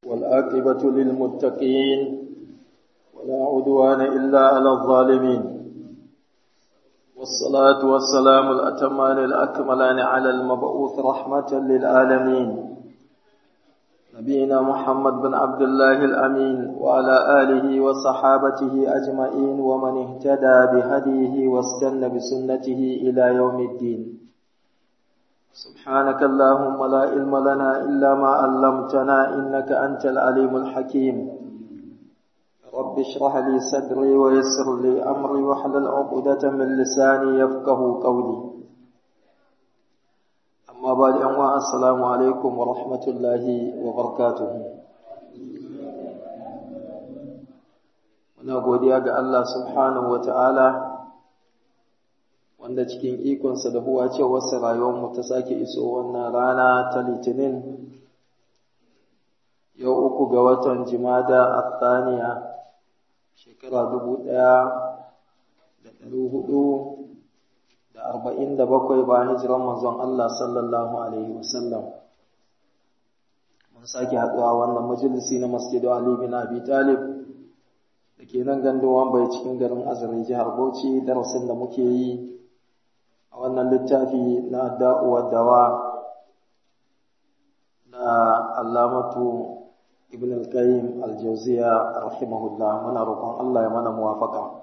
والآكبة للمتقين ولا عدوان إلا على الظالمين والصلاة والسلام الأتمان الأكملان على المبعوث رحمة للعالمين نبينا محمد بن عبد الله الأمين وعلى آله وصحابته أجمعين ومن اهتدى بهديه واستنى بسنته إلى يوم الدين سبحانك اللهم لا علم لنا إلا ما علمتنا إنك أنت العليم الحكيم رب اشرح لي صدري ويسر لي أمري واحلل عقدة من لساني يفقه قولي أما بعد أنواع السلام عليكم ورحمة الله وبركاته muna godiya ga Allah subhanahu wa ta'ala wanda cikin ikonsa da huwa ce wasu rayuwarmu ta sake iso wannan rana ta litinin yau uku ga watan jimada athaniya shekara dubu ɗaya da ɗari hudu da arba'in da bakwai bayan hijiran manzon Allah sallallahu alaihi wasallam mun sake haɗuwa wannan majalisi na masjidu Ali bin Abi Talib da ke nan gandun bai cikin garin Azare jihar Bauchi darasin da muke yi a wannan littafi na da'uwa dawa na alamatu ibn al-qayyim al-jawziya rahimahullah muna roƙon Allah ya mana muwafaka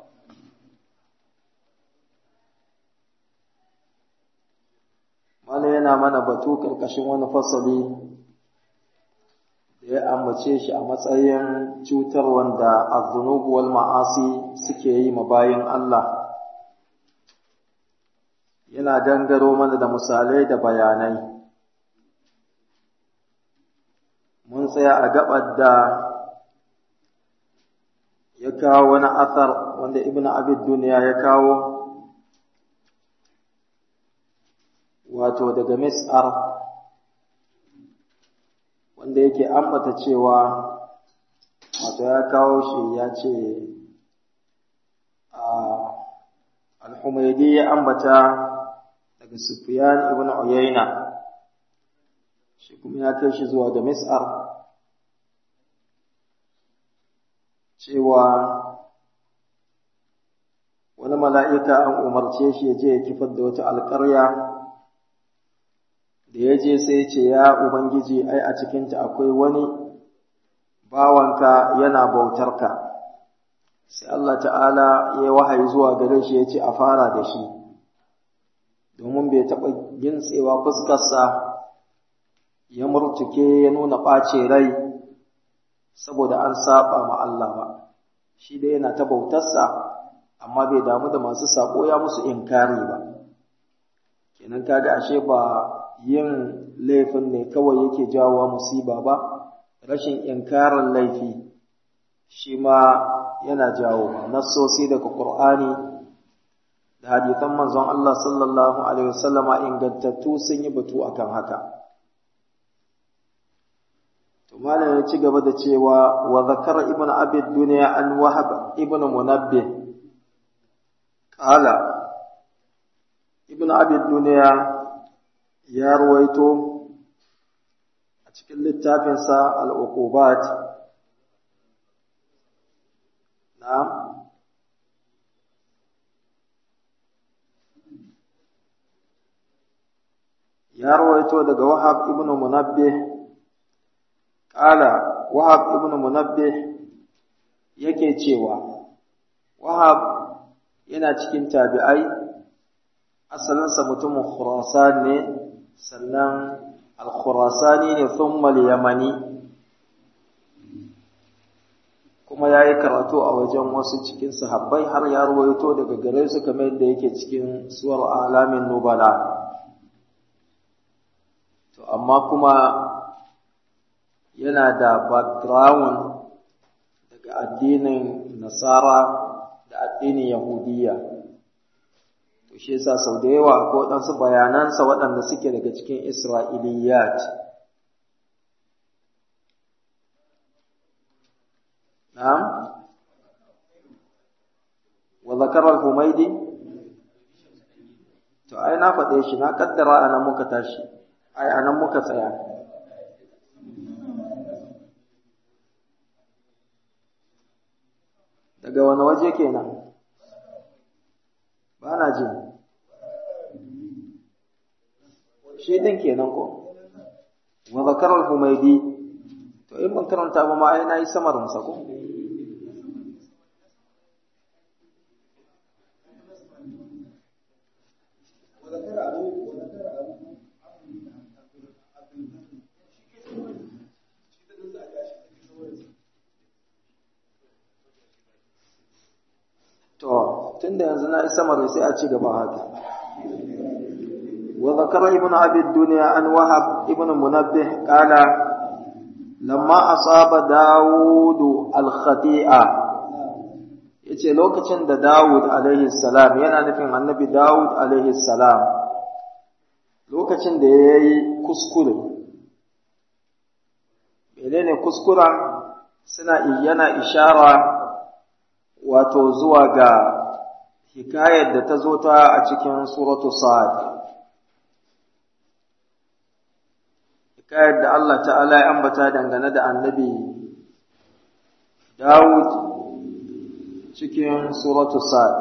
mala yana mana batu karkashin wani fasali da ya ambace shi a matsayin cutar wanda az-zunub wal ma'asi suke yi ma bayin Allah yana gangaro mana da misalai da bayanai mun tsaya a gabar da ya kawo wani athar wanda ibn abid duniya ya kawo wato daga mis'ar wanda yake ambata cewa wato ya kawo shi ya ce al-humaydi ya ambata daga Sufyan ibn Uyayna shi kuma ya kai shi zuwa ga Mis'ar cewa wani mala'ika an umarce shi ya je ya kifar da wata alƙarya da ya je sai ce ya Ubangiji ai a cikinta akwai wani bawanka yana bautarka sai Allah ta'ala ya wahayi zuwa gare shi ya ce a fara da shi domin bai taɓa gintsewa fuskarsa ya murtuke ya nuna ɓace rai saboda an saba ma Allah ba shi dai yana ta bautarsa amma bai damu da masu sako ya musu inkari ba kenan kaga ashe ba yin laifin ne kawai yake jawowa musiba ba rashin inkarin laifi shi ma yana jawo nassosi daga Qur'ani da hadithan manzon Allah sallallahu alaihi wasallama ingantattu sun yi batu akan haka to malam ya ci gaba da cewa wa zakara ibn abi dunya an wahab ibn munabbih qala ibn abi dunya ya ruwaito a cikin littafinsa al-uqubat na'am ya rawaito daga Wahab ibn Munabbih kala Wahab ibn Munabbih yake cewa Wahab yana cikin tabi'ai asalinsa mutumin Khurasan ne sannan al-Khurasani ne thumma al-Yamani kuma ya yi karatu a wajen wasu cikin sahabbai har ya rawaito daga gare su kamar yadda yake cikin suwar alamin nubala to amma kuma yana da background daga addinin nasara da addinin yahudiya to shi yasa sau da yawa ko waɗansu bayanansa waɗanda suke daga cikin isra'iliyat na'am wa zakara al-humaydi to ai na faɗe shi na kaddara anan muka tashi ai anan muka tsaya daga wani waje kenan ba na jin shi din kenan ko wa zakar al-humaydi to in ban karanta ba ma ai nayi samarin sa ko To, tunda yanzu na isa mara sai a ci gaba haka. Wa zakara ibn Abi Dunya an Wahab ibn Munabbih qala lamma asaba Dawud al-khati'a yace lokacin da Dawud alaihi salam yana nufin Annabi Dawud alaihi salam lokacin da yayi kuskure menene kuskuren suna yana ishara wato zuwa ga hikayar da ta zo ta a cikin suratu sa'ad hikayar da Allah ta'ala ya ambata dangane da annabi Dawud cikin suratu sa'ad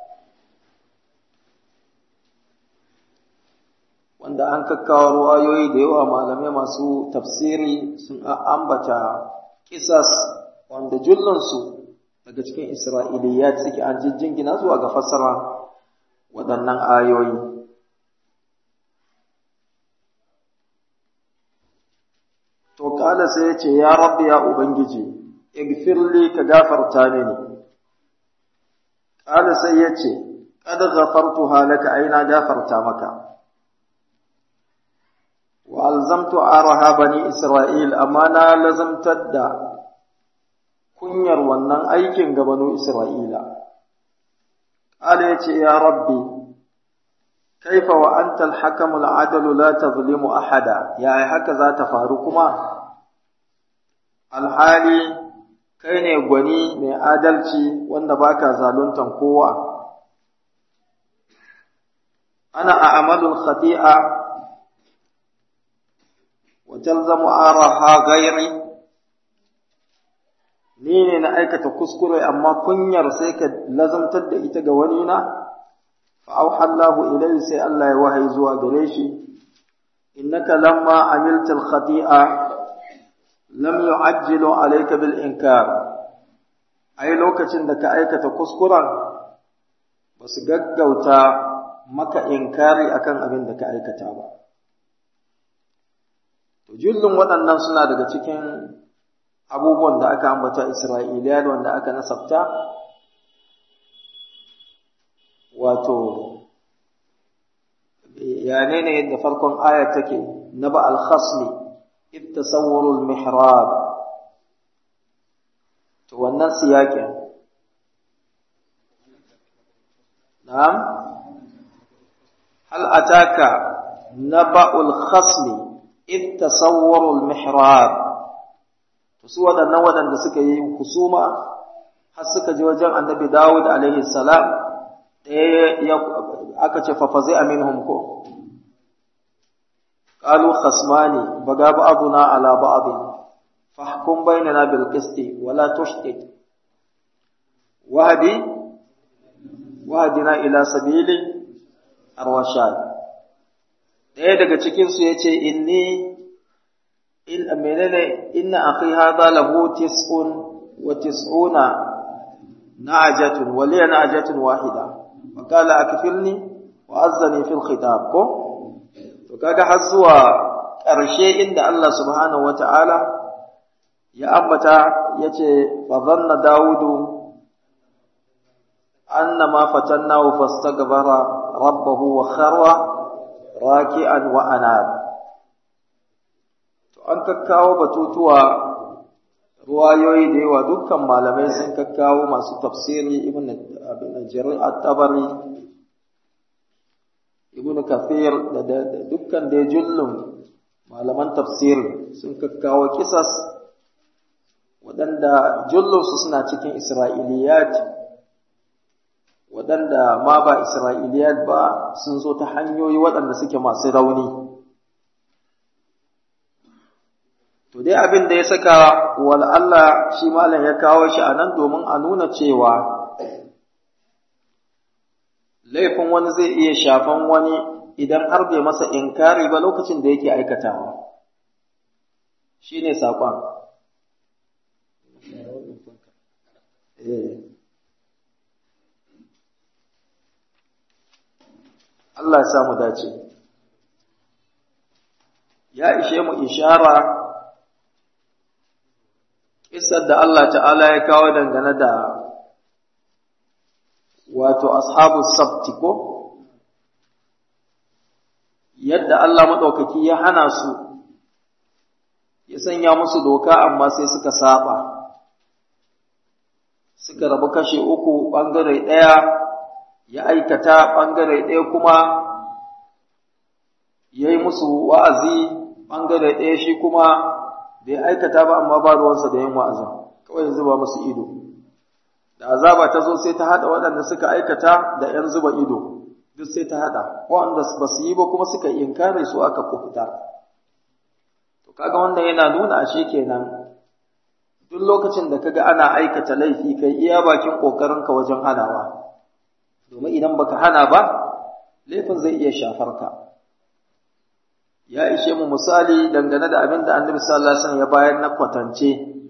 wanda an kakkawa ruwayoyi da yawa malamai masu tafsiri sun ambata kisas wanda jullansu daga cikin Isra'iliyat suke an jingina zuwa ga fassara waɗannan ayoyi. To, ƙala sai ya ce, Ya rabbi ya Ubangiji, igfirli ka gafarta mini. Ƙala sai ya ce, Ƙad gafartu halaka aina gafarta maka. Wa alzamtu araha bani Isra'il, amma na lazamtar da kunyar wannan aikin ga banu Isra'ila. Allah ya ce, Ya Rabbi, kaifa wa anta alhakamul adalu la tazlimu ahada, yaya haka za ta faru kuma? Alhali, kai ne gwani mai adalci wanda baka zaluntan kowa. Ana a amalul khati'a wa talzamu araha gairi ni ne na aikata kuskure amma kunyar sai ka lazamtar da ita ga wani na fa auhallahu ilayhi sai Allah ya wahayi zuwa gare shi innaka lamma amilta al-khati'a lam yu'ajjilu alayka bil inkar ai lokacin da ka aikata kuskuren ba su gaggauta maka inkari akan abin da ka aikata ba to jullun waɗannan suna daga cikin abubuwan da aka ambata Isra'iliya wanda aka nasabta wato yane ne da farkon aya take na ba al-khasmi id tasawwuru al-mihrab to wannan siyakin na'am hal ataka naba'ul khasmi id tasawwuru al-mihrab su waɗannan waɗanda suka yi husuma har suka je wajen annabi Dawud alaihi salam ɗaya aka ce fafazi aminhum ko qalu khasmani baga ba'duna ala ba'd fahkum bainana bil qisti wala tushdid wahdi wahdina ila sabili arwashad ɗaya daga cikin su yace inni in menene inna akhi hadha lahu tis'un wa tis'una na'jatun wa liya na'jatun wahida wa qala akfilni wa azzani fil khitab ko to kaga har zuwa ƙarshe inda Allah subhanahu wata'ala ya ambata yace fa dhanna daudu annama fatannahu fastaghfara rabbahu wa kharra raki'an wa anaba an kakkawo batutuwa ruwayoyi da yawa dukkan malamai sun kakkawo masu tafsiri ibn abin jarir at-tabari ibn kathir da dukkan da jullun malaman tafsir sun kakkawo kisas waɗanda jullunsu suna cikin isra'iliyat waɗanda ma ba isra'iliyat ba sun zo ta hanyoyi waɗanda suke masu rauni to dai abin da ya saka wal Allah shi malam ya kawo shi a nan domin a nuna cewa laifin wani zai iya shafan wani idan har bai masa inkari ba lokacin da yake aikatawa shi ne saƙon Allah ya samu dace ya ishe mu ishara kisar da Allah ta'ala ya kawo dangane da wato ashabu sabti ko yadda Allah maɗaukaki ya hana su ya sanya musu doka amma sai suka saba suka rabu kashe uku ɓangare ɗaya ya aikata ɓangare ɗaya kuma ya yi musu wa'azi ɓangare ɗaya shi kuma bai aikata ba amma ba ruwansa da yin wa'azin kawai zuba musu ido da azaba ta zo sai ta haɗa waɗanda suka aikata da ‘yan zuba ido duk sai ta haɗa waɗanda ba su yi ba kuma suka inkare su aka kufuta to kaga wannan yana nuna ashe kenan duk lokacin da kaga ana aikata laifi kai iya bakin ƙoƙarinka wajen hanawa domin idan baka hana ba laifin zai iya shafar ka ya ishe mu misali dangane da abin da annabi sallallahu alaihi wasallam ya bayar na kwatance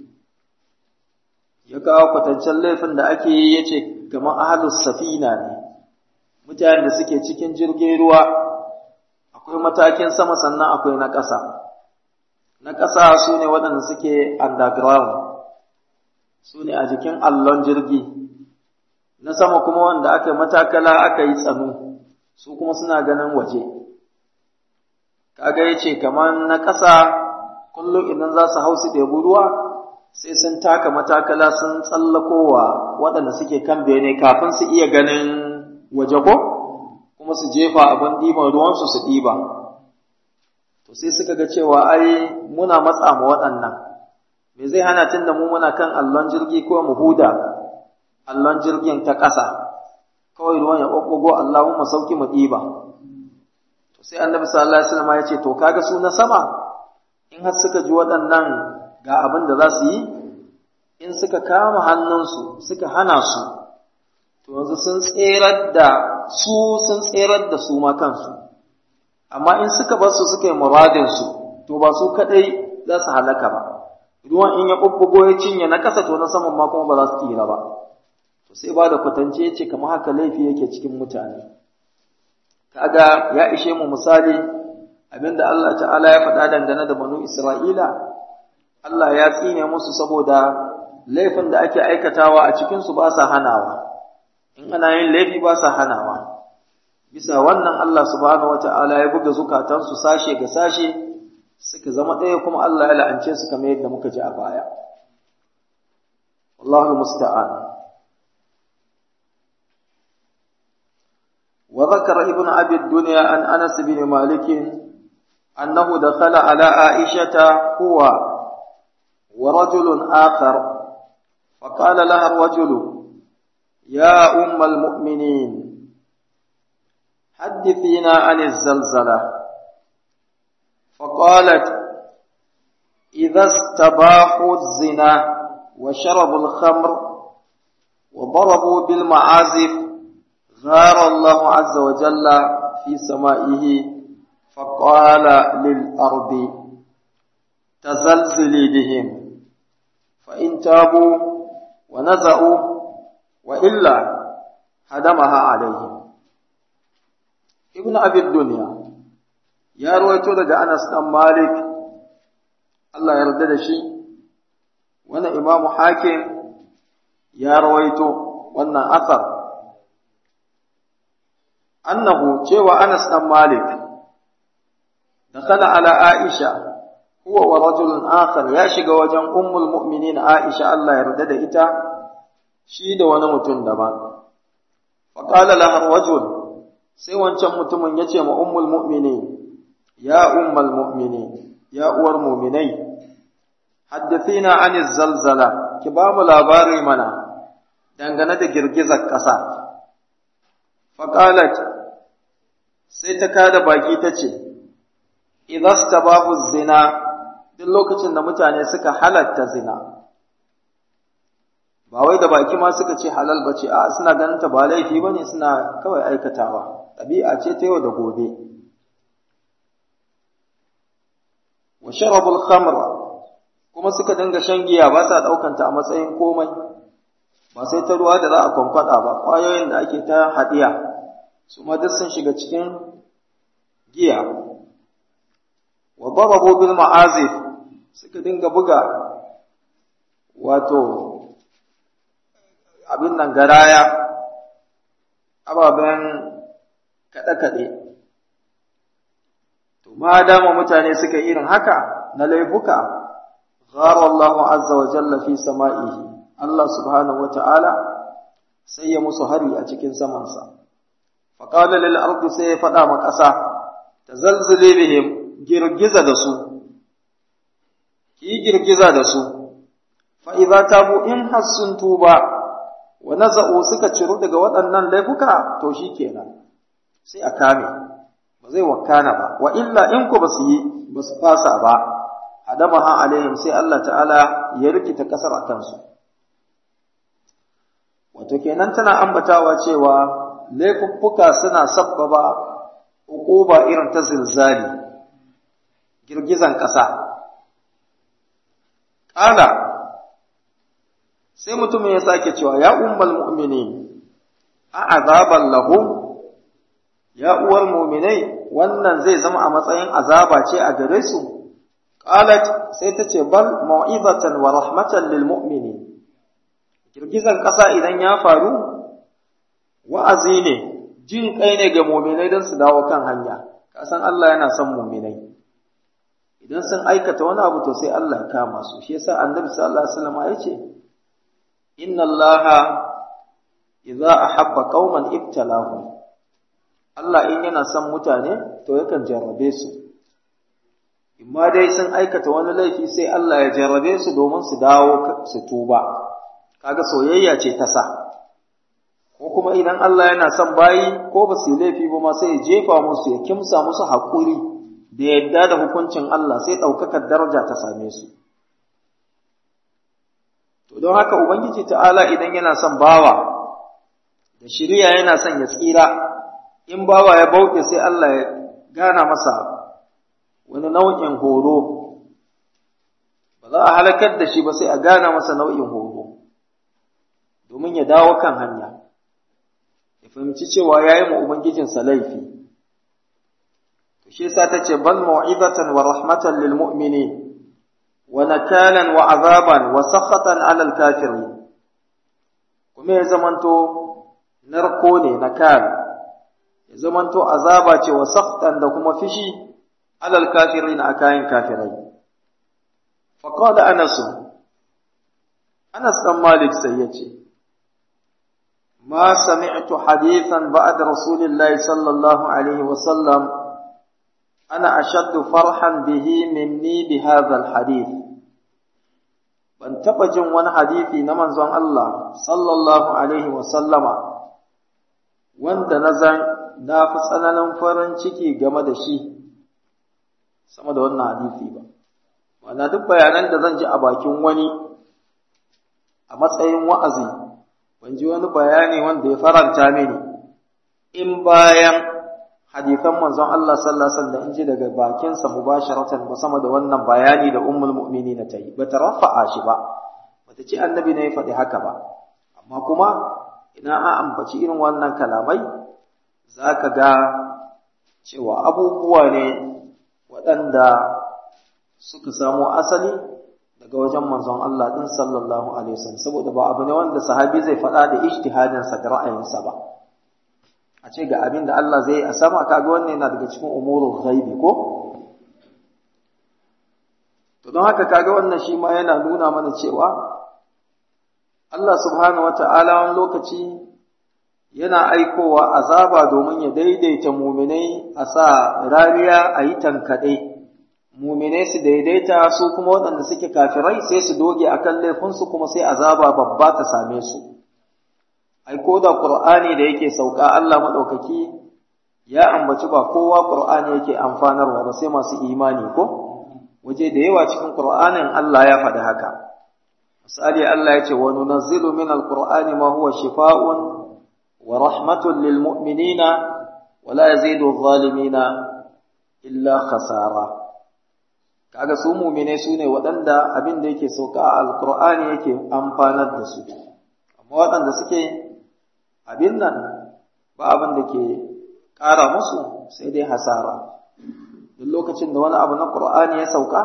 ya kawo kwatancen laifin da ake yi yace kamar ahlus safina ne mutanen da suke cikin jirgin ruwa akwai matakin sama sannan akwai na ƙasa na ƙasa su ne waɗanda suke underground su ne a jikin allon jirgi na sama kuma wanda aka matakala aka yi tsanu su kuma suna ganin waje kaga ya ce kamar na ƙasa kullum idan za su hau su ɗebi ruwa sai sun taka matakala sun tsallakowa waɗanda suke kan bene kafin su iya ganin waje ko kuma su jefa abin ɗiban ruwansu su ɗiba to sai suka ga cewa ai muna matsa mu waɗannan me zai hana tun da mu muna kan allon jirgi ko mu huda allon jirgin ta ƙasa kawai ruwan ya ɓaɓɓago Allahumma sauki mu ɗiba to sai annabi sallallahu alaihi wasallam ya ce to kaga su na sama in har suka ji waɗannan ga abin da za su yi in suka kama hannunsu suka hana su to yanzu sun tserar da su sun tserar da su ma kansu amma in suka bar su suka yi muradin su to ba su kadai za su halaka ba ruwan in ya bubbugo ya cinye na kasa to na saman ma kuma ba za su tsira ba to sai ba da kwatance ya ce kamar haka laifi yake cikin mutane kaga ya ishe mu misali abinda Allah ta'ala ya faɗa dangane da banu Isra'ila Allah ya tsine musu saboda laifin da ake aikatawa a cikinsu ba sa hanawa in ana yin laifi ba sa hanawa bisa wannan Allah subhanahu wata'ala ya buga zukatansu sashe ga sashe suka zama ɗaya kuma Allah ya la'ance su kamar yadda muka ji a baya wallahu musta'an وذكر ابن أبي الدنيا عن أنس بن مالك أنه دخل على عائشة هو ورجل آخر فقال لها الرجل يا أم المؤمنين حدثينا عن الزلزلة فقالت إذا استباحوا الزنا وشربوا الخمر وضربوا بالمعازف غار الله عز وجل في سمائه فقال للأرض تزلزلي بهم فإن تابوا ونزعوا وإلا هدمها عليهم ابن أبي الدنيا يا رويتو daga Anas dan Malik Allah ya yarda da shi wannan Imam Hakim ya rawaito wannan asar annahu cewa Anas dan Malik dakhala ala Aisha huwa wa rajulun akhar ya shiga wajen ummul mu'minin Aisha Allah ya yarda da ita shi da wani mutum daban fa qala laha rajul sai wancan mutumin yace ma ummul mu'minin ya ummul mu'minin ya uwar mu'minai haddathina anil zalzala ki ba mu labari mana dangane da girgizar ƙasa fa qalat sai ta kada baki tace idza stabahu zina duk lokacin da mutane suka halatta zina ba wai da baki ma suka ce halal ba ce a suna ganin ta ba laifi ba ne suna kawai aikatawa ɗabi'a ce ta yau da gobe wa sharabul khamra kuma suka dinga shan giya ba sa ɗaukanta a matsayin komai ba sai ta ruwa da za a kwamfada ba ƙwayoyin da ake ta haɗiya su ma duk sun shiga cikin giya wa darabu bil ma'azif suka dinga buga wato abin nan garaya ababen kaɗe-kaɗe to ma dama mutane suka irin haka na laifuka ghara Allahu azza wa jalla fi sama'ihi Allah subhanahu wa ta'ala sai ya musu hari a cikin samansa faqala lil ardi sai ya faɗa ma ƙasa tazalzile bihim girgiza da su ki girgiza da su fa idza tabu in hassun tuba wa naza'u suka ciru daga waɗannan laifuka to shikenan sai a kame ba zai wakana ba wa illa in ku basu yi basu fasa ba hadamaha alaihim sai Allah ta'ala ya rikita kasar a kansu wato kenan tana ambatawa cewa laifuffuka suna sabbaba uquba irin ta zilzali girgizan ƙasa ƙala sai mutumin ya sake cewa ya ummal mu'mini a azaban lahum ya uwar mu'minai wannan zai zama a matsayin azaba ce a gare su qalat sai ta ce bal mau'izatan wa rahmatan lil mu'mini girgizan ƙasa idan ya faru wa'azi ne jin kai ne ga mu'minai don su dawo kan hanya kasan Allah yana son mu'minai idan sun aikata wani abu to sai Allah ya kama su shi yasa annabi sallallahu alaihi wasallam ya ce inna allaha idza ahabba qauman ibtalahu Allah in yana son mutane to yakan jarrabe su imma dai sun aikata wani laifi sai Allah ya jarrabe su domin su dawo su tuba kaga soyayya ce ta sa ko kuma idan Allah yana son bayi ko ba su laifi ba ma sai ya jefa musu ya kimsa musu haƙuri da yadda da hukuncin Allah sai ɗaukakar daraja ta same su To don haka Ubangiji ta'ala idan yana son bawa, da shirya yana son ya tsira, in bawa ya bauɗe sai Allah ya gana masa wani nau'in horo, ba za a halakar da shi ba sai a gana masa nau'in horo, domin ya dawo kan hanya, ya fahimci cewa ya yi ma Ubangijinsa laifi. To shi sa ta ce, Ban mau'izatan wa rahmatan lil mu'minin ونكالا وعذابا وسخطا على الكافرين kuma ya zamanto narko ne nakal ya zamanto azaba ce wa sakhtan da kuma fishi alal kafirin a kayan kafirai fa qala anas anas dan malik sai yace ma sami'tu hadithan ba'da rasulillahi sallallahu alaihi wa sallam ana ashaddu farhan bihi minni bi hadha hadith ban taɓa jin wani hadithi na manzon Allah sallallahu alaihi wa sallama wanda na zan na fi tsananin farin ciki game da shi sama da wannan hadithi ba ma'ana duk bayanan da zan ji a bakin wani a matsayin wa'azi ban ji wani bayani wanda ya faranta mini in bayan hadithan manzon Allah sallallahu alaihi wasallam in ji daga bakinsa mubasharatan ba sama da wannan bayani da ummul mu'minin ta yi bata rafa'a shi ba bata ce annabi ne ya faɗi haka ba amma kuma ina a ambaci irin wannan kalamai zaka ga cewa abubuwa ne waɗanda suka samo asali daga wajen manzon Allah din sallallahu alaihi wasallam saboda ba abu ne wanda sahabi zai faɗa da ijtihadinsa da ra'ayinsa ba a ce ga abin da Allah zai a sama kaga wannan yana daga cikin umurul ghaibi ko to don haka kaga wannan shi ma yana nuna mana cewa Allah subhanahu wata'ala wani lokaci yana aikowa azaba domin ya daidaita muminai a sa rariya a yi tankaɗe muminai su daidaita su kuma waɗanda suke kafirai sai su doge akan laifinsu kuma sai azaba babba ta same su ai ko da Qur'ani da yake sauka Allah madaukaki ya ambaci ba kowa Qur'ani yake amfanarwa ba sai masu imani ko waje da yawa cikin Qur'anin Allah ya faɗi haka misali Allah ya ce wa nunazzilu min alqur'ani ma huwa shifaa'un wa rahmatun lil mu'minina wa la yazidu adh-dhalimina illa khasara kaga su mu'mine su ne waɗanda abin da yake sauka a alqur'ani yake amfanar da su amma waɗanda suke abin nan ba abin da ke ƙara musu sai dai hasara duk lokacin da wani abu na Qur'ani ya sauka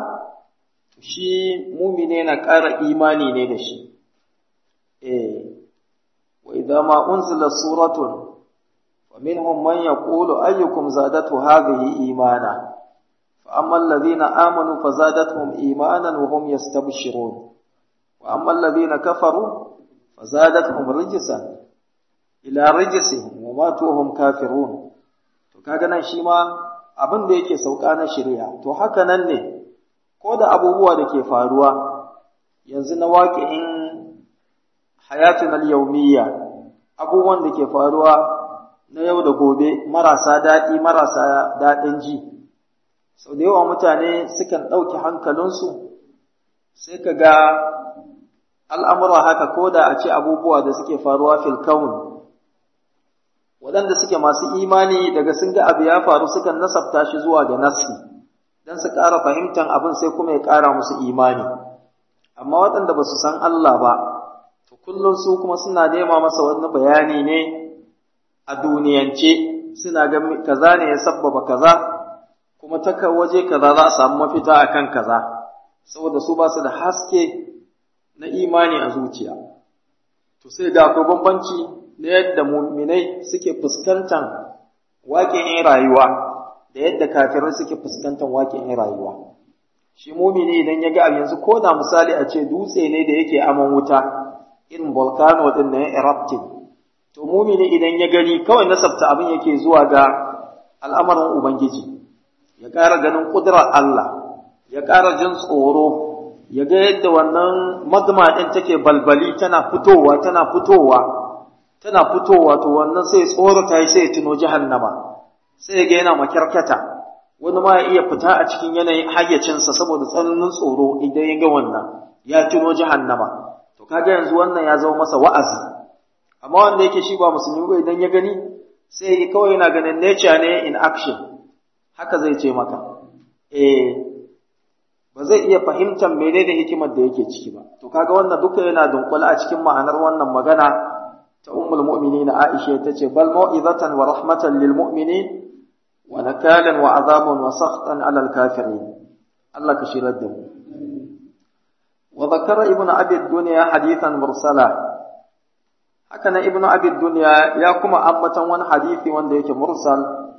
shi mumine na ƙara imani ne da shi eh wa idza ma unzila suratun wa minhum man yaqulu ayyukum zadatu hadhihi imana fa amma alladhina amanu fazadatuhum imanan wa hum yastabshirun wa amma alladhina kafaru fazadatuhum rijsan ila rijsihim wa matu hum kafirun to kaga nan shi ma abin da yake sauka na shari'a to haka nan ne ko da abubuwa da ke faruwa yanzu na waƙi'in hayatun al-yawmiyya abubuwan da ke faruwa na yau da gobe marasa daɗi marasa daɗin ji sau da yawa mutane sukan ɗauki hankalinsu sai ka ga al'amura haka ko da a ce abubuwa da suke faruwa fil kaun waɗanda suke masu imani daga sun ga abu ya faru sukan nasabta shi zuwa ga nassi don su ƙara fahimtar abin sai kuma ya ƙara musu imani amma waɗanda ba su san Allah ba to kullum su kuma suna nema masa wani bayani ne a duniyance suna ga kaza ne ya sabbaba kaza kuma ta waje kaza za a samu mafita akan kaza saboda su ba su da haske na imani a zuciya to sai da akwai bambanci na yadda muminai suke fuskantar waƙin rayuwa da yadda kafirai suke fuskantar waƙin rayuwa shi mumini idan ya ga abu yanzu ko da misali a ce dutse ne da yake aman wuta irin volcano din na erupting to mumini idan ya gani kawai nasabta abin yake zuwa ga al'amarin ubangiji ya ƙara ganin ƙudurar Allah ya ƙara jin tsoro ya ga yadda wannan magma ɗin take balbali tana fitowa tana fitowa tana fitowa to wannan sai tsorata yi sai tuno jahannama sai ga yana makyarkata wani ma ya iya fita a cikin yanayin hayyacinsa saboda tsananin tsoro idan ya ga wannan ya tuno jahannama to kaga yanzu wannan ya zama masa wa'azi amma wanda yake shi ba musulmi ba idan ya gani sai kawai yana ganin nature ne in action haka zai ce maka eh ba zai iya fahimtar menene hikimar da yake ciki ba to kaga wannan duka yana dunkula a cikin ma'anar wannan magana ta ummul mu'minin Aisha tace bal mau'izatan wa rahmatan lil mu'minin wa nakalan wa azabun wa sakhtan 'ala al kafirin Allah ka shirar da mu wa zakara ibn abi dunya hadithan mursala haka nan ibn abi dunya ya kuma ambatan wani hadisi wanda yake mursal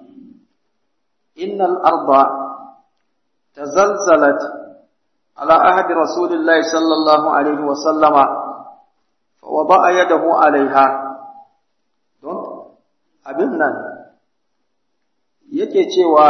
innal arda tazalzalat ala ahdi rasulillahi sallallahu alaihi wa sallama وضع يده عليها don abin nan yake cewa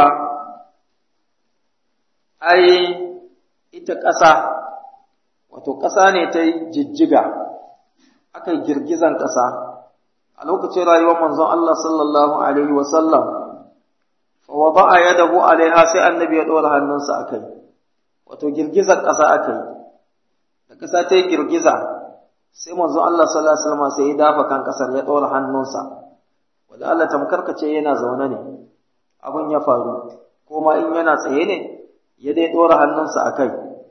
ai ita ƙasa wato ƙasa ne ta jijjiga aka yi girgizan ƙasa a lokacin rayuwar manzon Allah sallallahu alaihi wasallam fa wada'a yadahu alaiha sai annabi ya ɗora hannunsa akai wato girgizar ƙasa aka yi da ƙasa ta yi girgiza sai manzo Allah sallallahu alaihi wasallam sai ya dafa kan kasar ya dora hannunsa wanda Allah tamkarkace yana zaune ne abun ya faru ko ma in yana tsaye ne ya dai dora hannunsa akai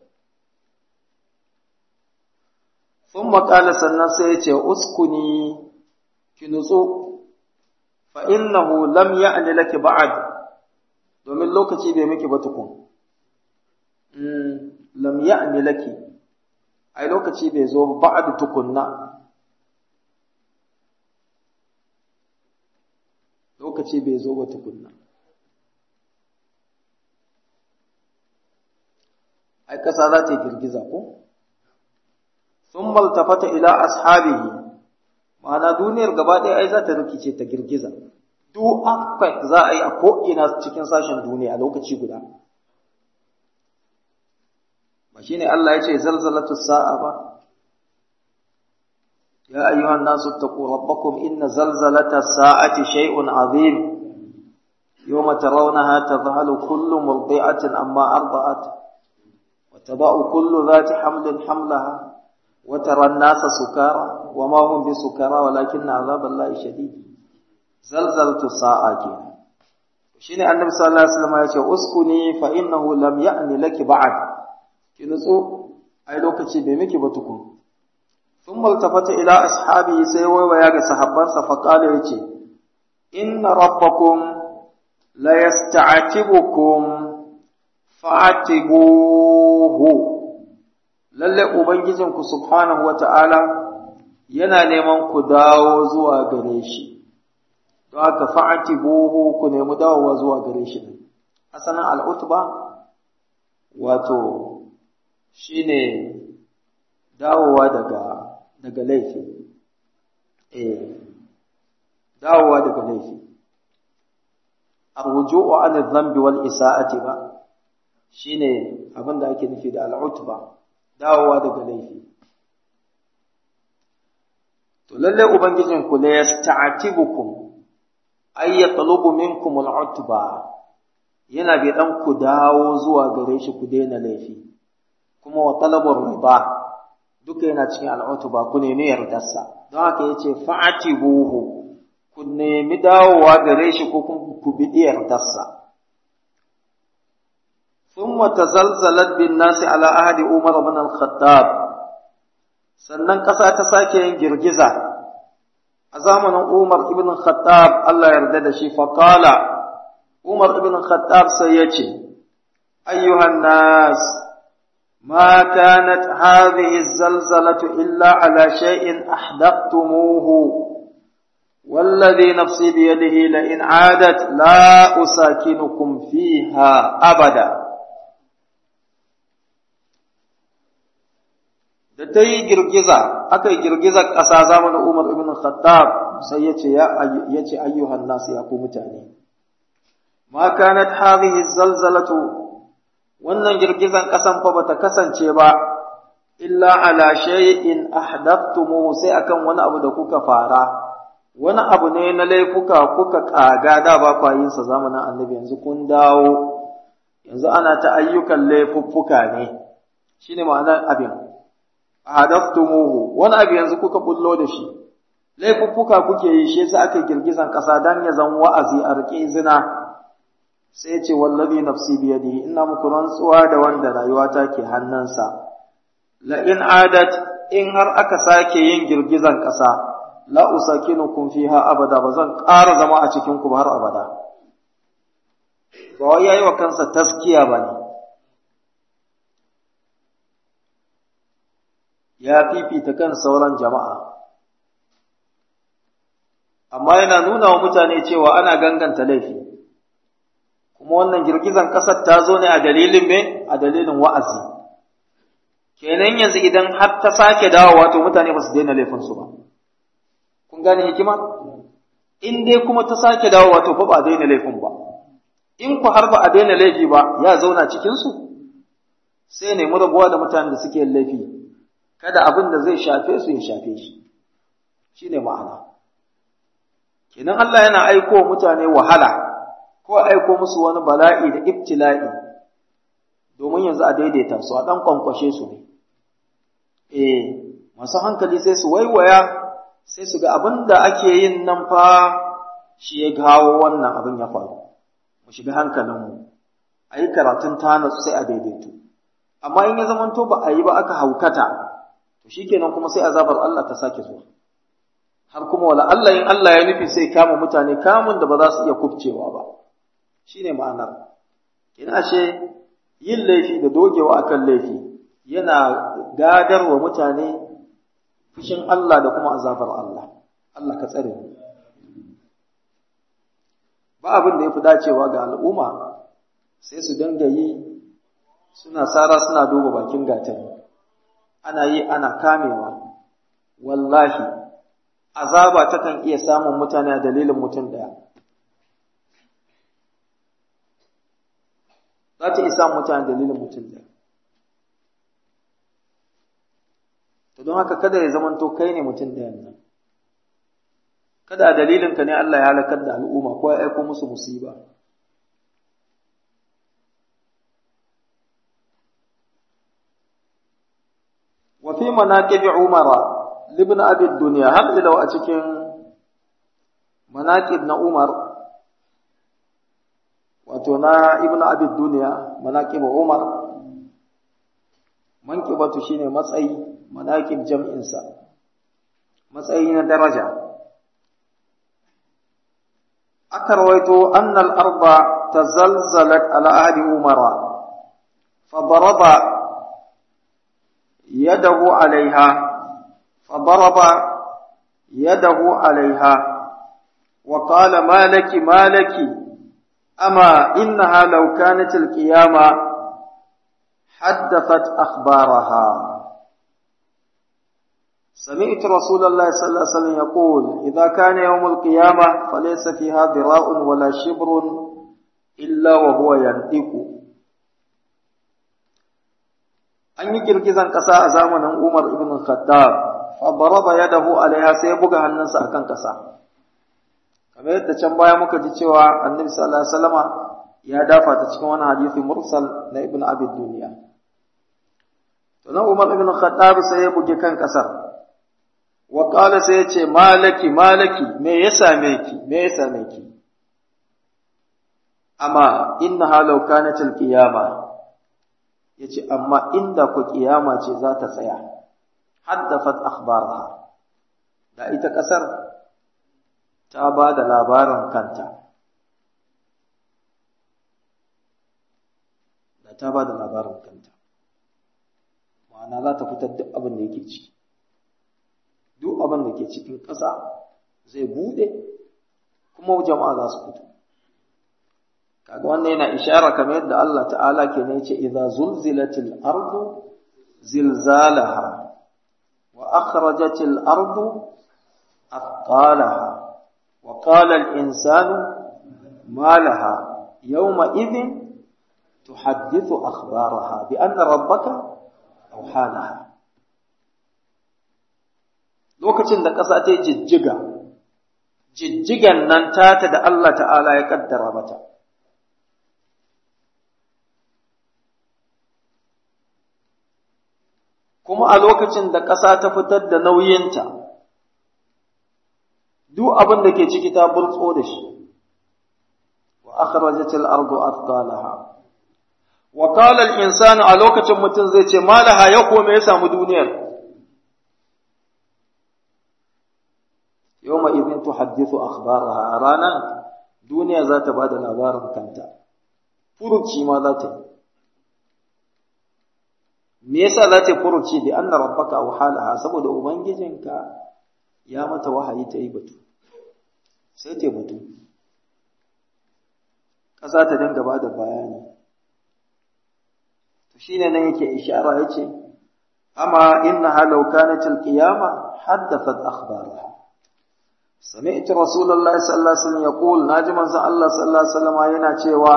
thumma qala sannan sai ya ce uskuni ki nutsu fa innahu lam ya'ni laki ba'd domin lokaci bai miki ba tukun lam ya'ni laki ai lokaci bai zo ba'ad tukunna lokaci bai zo ba tukunna ai kasa za ta girgiza ko sun maltafata ila ashabihi ma'ana duniyar gaba ɗaya ai za ta rikice ta girgiza duk akwai za a yi a ko'ina cikin sashen duniya a lokaci guda ba shi ne Allah ya ce zalzalatu sa'a ba ya ayyuhan nasu taqu rabbakum inna zalzalata sa'ati shay'un azim yawma tarawnaha tadhhalu kullu murdi'atin amma arda'at وتضع كل ذات حمل حملها وترى الناس سكارى وما هم بسكارى ولكن عذاب الله شديد زلزلة الساعة كنا shine annabi sallallahu alaihi wasallam ya ce uskuni fa innahu lam ya'ni laki ba'd ki nutsu ai lokaci bai miki ba tukun thumma altafata ila ashabi sai waiwaya ga sahabbansa fa qala yace inna rabbakum la yasta'tibukum fa'atibuhu lalle ubangijinku subhanahu wata'ala yana neman ku dawo zuwa gare shi don haka fa'atibuhu ku nemi dawowa zuwa gare shi asalin al'utba wato shine dawowa daga daga laifi eh dawowa daga laifi arju'u an adh-dhanbi wal isa'ati ba shine abin da ake nufi da al'utba dawowa daga laifi to lalle ubangijin ku la yasta'tibukum ay yatlubu minkum al'utba yana bai dan ku dawo zuwa gare shi ku daina laifi kuma wa talabur riba duka yana cikin al'utba ku nemi yardarsa don haka yace fa'atibuhu ku nemi dawowa gare shi ko ku bi yardarsa ثم تزلزلت بالناس على عهد عمر بن الخطاب sannan ƙasa ta sake yin girgiza a zamanin Umar ibn Khattab Allah yarda da shi faqala Umar ibn Khattab sai ya ce ayyuhan nas ma kanat hadhihi az-zalzalatu illa ala shay'in ahdathtumuhu والذي نفسي بيده لئن عادت لا أساكنكم فيها أبدا da ta yi girgiza aka yi girgizar ƙasa zamanin Umar ibn Khattab sai ya ce ya ce ayyuhan nasu ya ku mutane ma kanat hadhihi zalzalatu wannan girgizan ƙasan fa bata kasance ba illa ala shay'in ahdathtumu sai akan wani abu da kuka fara wani abu ne na laifuka kuka kaga da ba kwa yin sa zamanin annabi yanzu kun dawo yanzu ana ta ayyukan laifuffuka ne shine ma'anar abin hadaftumuhu wani abu yanzu kuka bullo da shi laifuffuka kuke yi shi yasa aka girgizan ƙasa dan ya zan wa'azi a rike zina sai ce wallazi nafsi biyadihi ina muku rantsuwa da wanda rayuwata ke hannunsa la in adat in har aka sake yin girgizan ƙasa la usakinukum fiha abada ba zan ƙara zama a cikin ku har abada ba wai yayi wa kansa taskiya bane ya fifita kan sauran jama'a amma yana nuna wa mutane cewa ana ganganta laifi kuma wannan girgizan ƙasar ta zo ne a dalilin me a dalilin wa'azi kenan yanzu idan har ta sake dawowa to mutane ba su daina laifinsu ba kun gane hikima in dai kuma ta sake dawowa to fa ba a daina laifin ba in ku har ba a daina laifi ba ya zauna cikinsu sai nemi rabuwa da mutanen da suke laifi kada abin da zai shafe su ya shafe shi shine ma'ana kenan Allah yana aiko mutane wahala ko aiko musu wani bala'i da ibtila'i domin yanzu a daidaita su a dan kwankwashe su ne eh masu hankali sai su waiwaya sai su ga abin da ake yin nan fa shi ya gawo wannan abin ya faru mu shiga hankalinmu a yi karatun tana sai a daidaitu amma in ya zamanto ba a yi ba aka haukata to shikenan kuma sai azabar Allah ta sake zuwa har kuma wala Allah in Allah ya nufi sai kama mutane kamun da ba za su iya kubcewa ba shine ma'anar ina ashe yin laifi da dogewa akan laifi yana gadarwa mutane fushin Allah da kuma azabar Allah Allah ka tsare mu ba abin da yafi dacewa ga al'umma sai su dinga yi suna sara suna duba bakin gatari ana yi ana kamewa wallahi azaba takan iya samun mutane a dalilin mutum daya za ta iya samun mutane a dalilin mutum daya to don haka kada ya zamanto kai ne mutum ɗayan nan kada a dalilinka ne Allah ya halakar da al'umma ko ya aiko musu musiba manaqibi umara ibn abi dunya har ila a cikin manaqib na umar wato na ibn abi dunya manaqib umar manqibatu shine matsayi manaqib jam'in sa matsayi na daraja aka rawaito anna al-arba tazalzalat ala ahli umara فضرب يده عليها فضرب يده عليها وقال ما لك ما لك أما إنها لو كانت القيامة حدثت أخبارها سمعت رسول الله صلى الله عليه وسلم يقول إذا كان يوم القيامة فليس فيها ذراء ولا شبر إلا وهو ينطق an yi girgizan ƙasa a zamanin Umar ibn Khattab fa daraba yadahu alaiha sai ya buga hannunsa akan ƙasa kamar yadda can baya muka ji cewa Annabi sallallahu alaihi wasallama ya dafa ta cikin wani hadisi mursal na Ibn Abi Dunya to nan Umar ibn Khattab sai ya buge kan ƙasar wa qala sai ya ce malaki malaki me ya same ki me ya same ki amma innaha law kanat al-qiyamah ya ce amma inda ku kiyama ce za ta tsaya haddafat akhbaraha da ita ƙasar ta ba da labarin kanta da ta ba da labarin kanta ma'ana za ta fitar duk abin da yake ci duk abin da ke cikin ƙasa zai buɗe kuma jama'a za su fito kaga wannan yana ishara kamar yadda Allah ta'ala ke ne yace idza zulzilatil ardu zilzalaha wa akhrajatil ardu athqalaha wa qala al insanu ma laha yawma idhin tuhaddithu akhbaraha bi anna rabbaka awhalaha lokacin da ƙasa ta yi jijjiga jijjigan nan tata da Allah ta'ala ya kaddara mata kuma a lokacin da ƙasa ta fitar da nauyinta, duk abin da ke ciki ta burtso da shi, wa akhrajatil ardu athqalaha wa qala al-insanu a lokacin mutum zai ce malaha ya kome ya samu duniyar yawma idhin tuhaddithu akhbaraha a ranan duniya za ta bada labarin kanta furuci ma za ta yi me yasa za ta furuci bi anna rabbaka awhalaha saboda ubangijinka ya mata wahayi ta yi batu sai ta batu ƙasa ta dinga ba da bayani to shine nan yake ishara yace amma innaha law kanat alqiyama haddathat akhbaraha سمعت رسول الله صلى الله عليه وسلم يقول ناجم الله صلى الله عليه وسلم yana cewa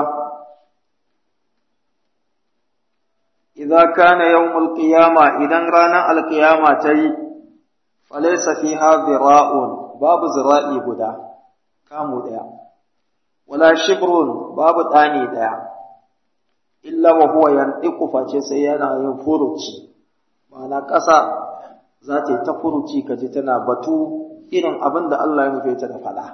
إذا كان يوم القيامة إذا رانا القيامة تي فليس فيها ذراء باب زرائي بدا كامو ديا ولا شبر باب داني ديا إلا وهو ينطق فاce sai yana yin furuci ma'ana ƙasa za ta yi ta furuci kaji tana batu irin abin da Allah ya nufe ta da faɗa.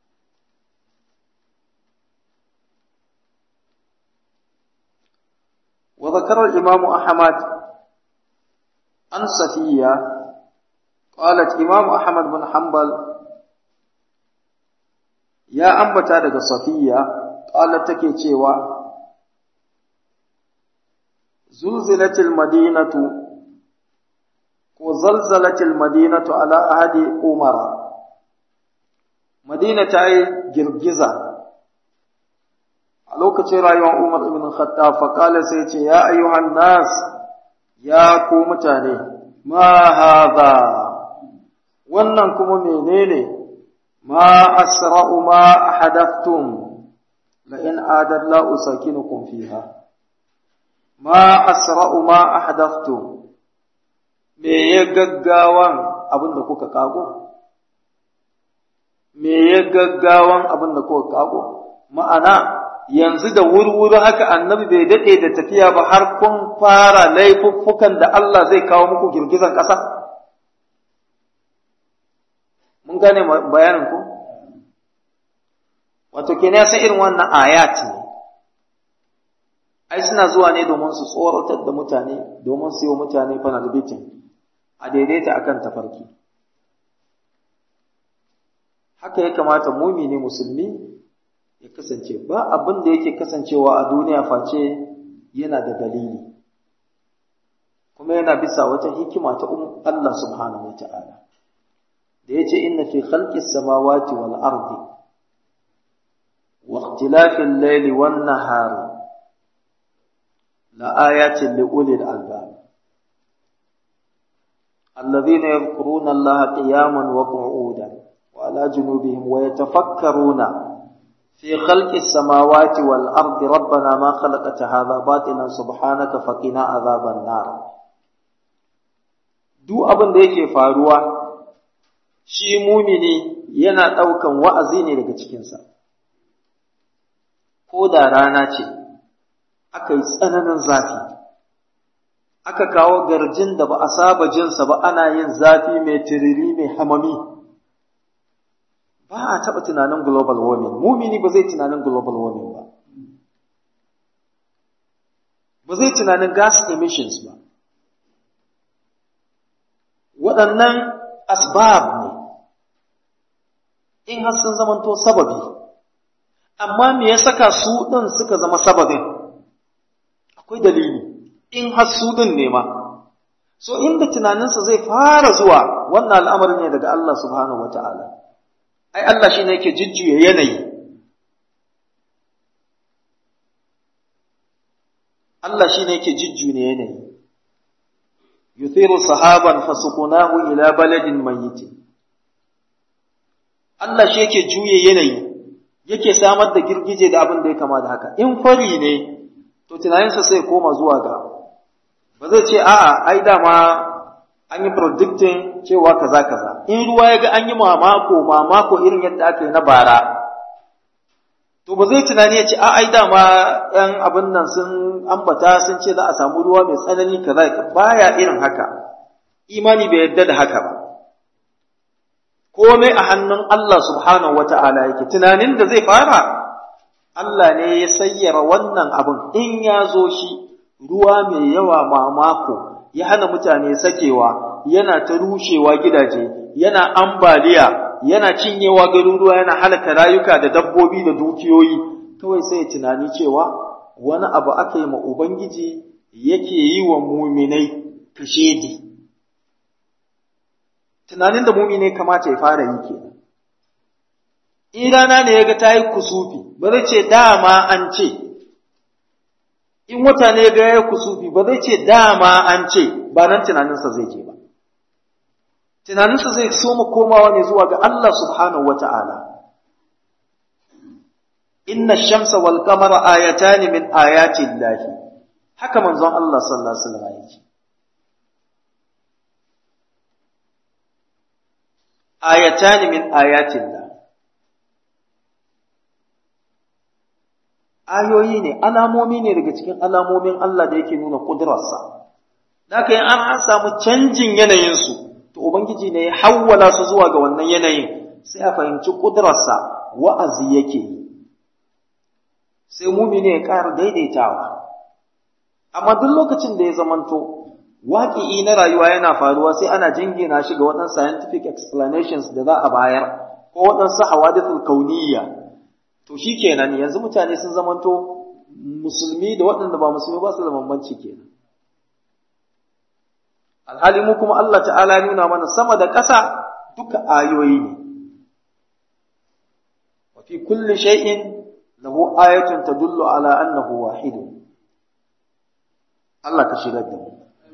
وذكر الإمام أحمد عن صفية قالت إمام أحمد بن حنبل يا أنبتا daga صفية قالت take cewa زلزلت المدينة وزلزلت المدينة على أحد عمر مدينة أي جرجزة a lokacin rayuwar Umar ibn Khattab faƙala sai ce ya ayyuhan nas ya ku mutane ma hadha wannan kuma menene ma asra'u ma ahadathtum la in adad la usakinukum fiha ma asra'u ma ahadathtum me ya gaggawan abin da kuka kago me ya gaggawan abin da kuka kago ma'ana yanzu da wurwuri haka annabi bai daɗe da tafiya ba har kun fara laifuffukan da Allah zai kawo muku girgizan ƙasa? Mun gane bayanin ku? Wato, ke san irin wannan ayat ne, ai suna zuwa ne domin su tsoratar da mutane, domin su yi wa mutane fanalbitin a daidaita akan tafarki. Haka ya kamata mumini musulmi ya kasance ba abin da yake kasancewa a duniya face yana da dalili kuma yana bisa wata hikima ta Allah subhanahu wata'ala da yace inna fi khalqis samawati wal ardi wa ikhtilafil layli wan nahari la ayatin li ulil albab alladhina yadhkuruna allaha qiyaman wa qu'udan wa ala junubihim wa yatafakkaruna في خلق السماوات والأرض ربنا ما خلقت هذا باطلا سبحانك فقنا عذاب النار duk abin da yake faruwa shi mumini yana ɗaukan wa'azi ne daga cikinsa ko da rana ce aka yi tsananin zafi aka kawo garjin da ba a saba jinsa ba ana yin zafi mai tiriri mai hamami ba a taɓa tunanin global warming mumini ba zai tunanin global warming ba ba zai tunanin gas emissions ba waɗannan asbab ne in har sun zamanto sababi amma me ya saka su ɗin suka zama sababin akwai dalili in har su ɗin ne ma so inda tunaninsa zai fara zuwa wannan al'amarin ne daga Allah subhanahu wa ta'ala ai Allah shi ne yake jujjuya yanayi Allah shi ne yake jujjuya yanayi yuthiru sahaban fasukunahu ila baladin mayyitin Allah shi yake juye yanayi yake samar da girgije da abin da ya kama da haka in fari ne to tunaninsa sai koma zuwa ga ba zai ce a'a ai dama an yi predicting cewa kaza kaza in ruwa ya ga an yi mamako mamako irin yadda aka yi na bara to ba zai tunani ya ce a ai dama yan abin nan sun ambata sun ce za a samu ruwa mai tsanani kaza baya irin haka imani bai yarda da haka ba komai a hannun Allah subhanahu wata'ala yake tunanin da zai fara Allah ne ya sayyara wannan abin in ya zo shi ruwa mai yawa mamako ya hana mutane sakewa yana ta rushewa gidaje yana ambaliya yana cinyewa garuruwa yana halaka rayuka da dabbobi da dukiyoyi kawai sai ya tunani cewa wani abu aka yi ma ubangiji yake yi wa muminai kashedi tunanin da muminai kamata ya fara yi kenan in rana ne ya ga ta yi kusufi ba zai ce dama an ce in wata ne ga ya kusufi ba zai ce dama an ce ba nan tunaninsa zai je ba tunaninsa zai soma komawa ne zuwa ga Allah subhanahu wa ta'ala inna shamsa wal qamara ayatani min ayati llahi haka manzon Allah sallallahu alaihi wasallam yake ayatani min ayati llah ayoyi ne alamomi ne daga cikin alamomin Allah da yake nuna kudurarsa da yi an samu canjin yanayinsu to ubangiji ne ya hawwala su zuwa ga wannan yanayin sai a fahimci kudurarsa wa'azi yake yi sai mumini ya ƙara daidaitawa amma duk lokacin da ya zamanto waƙi'i na rayuwa yana faruwa sai ana jingina shi ga waɗansu scientific explanations da za a bayar ko waɗansu hawadithul kauniyya to shi kenan yanzu mutane sun zamanto musulmi da waɗanda ba musulmi ba su da bambanci kenan alhali mu kuma Allah ta'ala nuna mana sama da ƙasa duka ayoyi ne wa fi kulli shay'in lahu ayatun tadullu ala annahu wahid Allah ka shigar da mu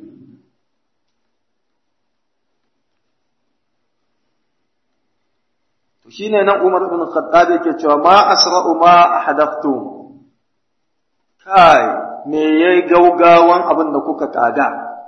to shine nan Umar ibn Khattab yake cewa ma asra'u ma ahadaftum kai me yayi gaugawan abin da kuka kaga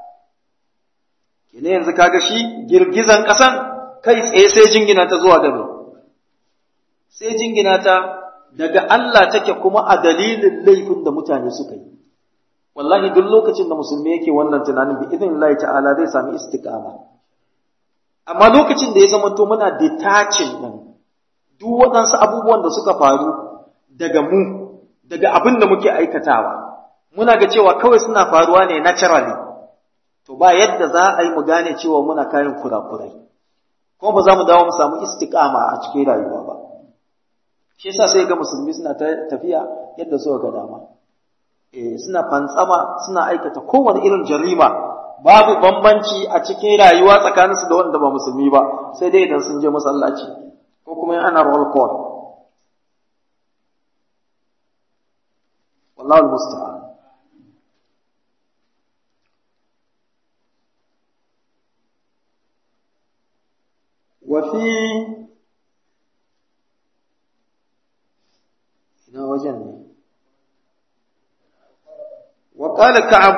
kene yanzu kaga shi girgizan kasan kai tsaye sai jingina ta zuwa gaba sai jingina ta daga Allah take kuma a dalilin laifin da mutane suka yi wallahi duk lokacin da musulmi yake wannan tunanin bi idin Allah ta'ala zai sami istiqama amma lokacin da ya zama to muna detaching din duk waɗansu abubuwan da suka faru daga mu daga abin da muke aikatawa muna ga cewa kawai suna faruwa ne naturally to ba yadda za a yi mu gane cewa muna kayan kurakurai kuma ba za mu dawo mu samu istiqama a cikin rayuwa ba shi yasa sai ga musulmi suna tafiya yadda suka ga dama eh suna fantsama suna aikata kowane irin jarima babu bambanci a cikin rayuwa tsakaninsu da wanda ba musulmi ba sai dai idan sun je masallaci ko kuma ana roll call wallahu musta'an وفي ina wajen ne وقال كعب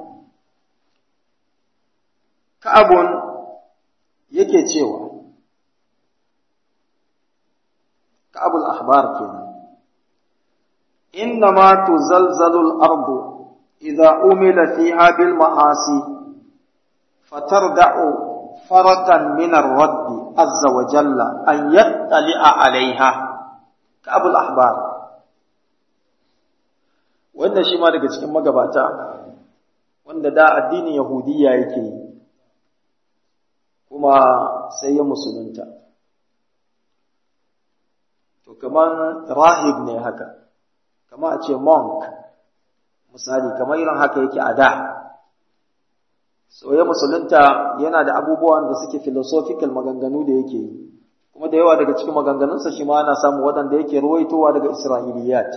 كعب yake cewa ka'abul ahbar kenan innama tuzalzalu al-ardu idha umila fiha bil ma'asi fatarda'u farakan min ar-rabb azza wa jalla an yattali'a 'alayha ka'abul ahbar wannan shi ma daga cikin magabata wanda da addinin yahudiyya yake yi kuma sai ya musulunta to kaman rahib ne haka kama a ce monk misali kamar irin haka yake a da so ya musulunta yana da abubuwan da suke philosophical maganganu da yake yi kuma da yawa daga cikin maganganunsa shi ma ana samu waɗanda yake ruwaitowa daga isra'iliyat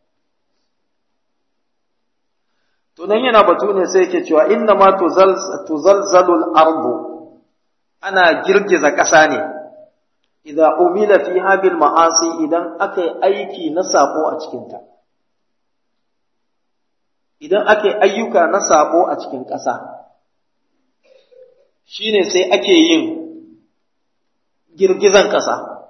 to nan yana batu ne sai yake cewa inna ma tuzalzalul ardu ana girgiza ƙasa ne idza umila fiha bil ma'asi idan aka yi aiki na sako a cikinta idan aka yi ayyuka na sako a cikin ƙasa shine sai ake yin girgizan ƙasa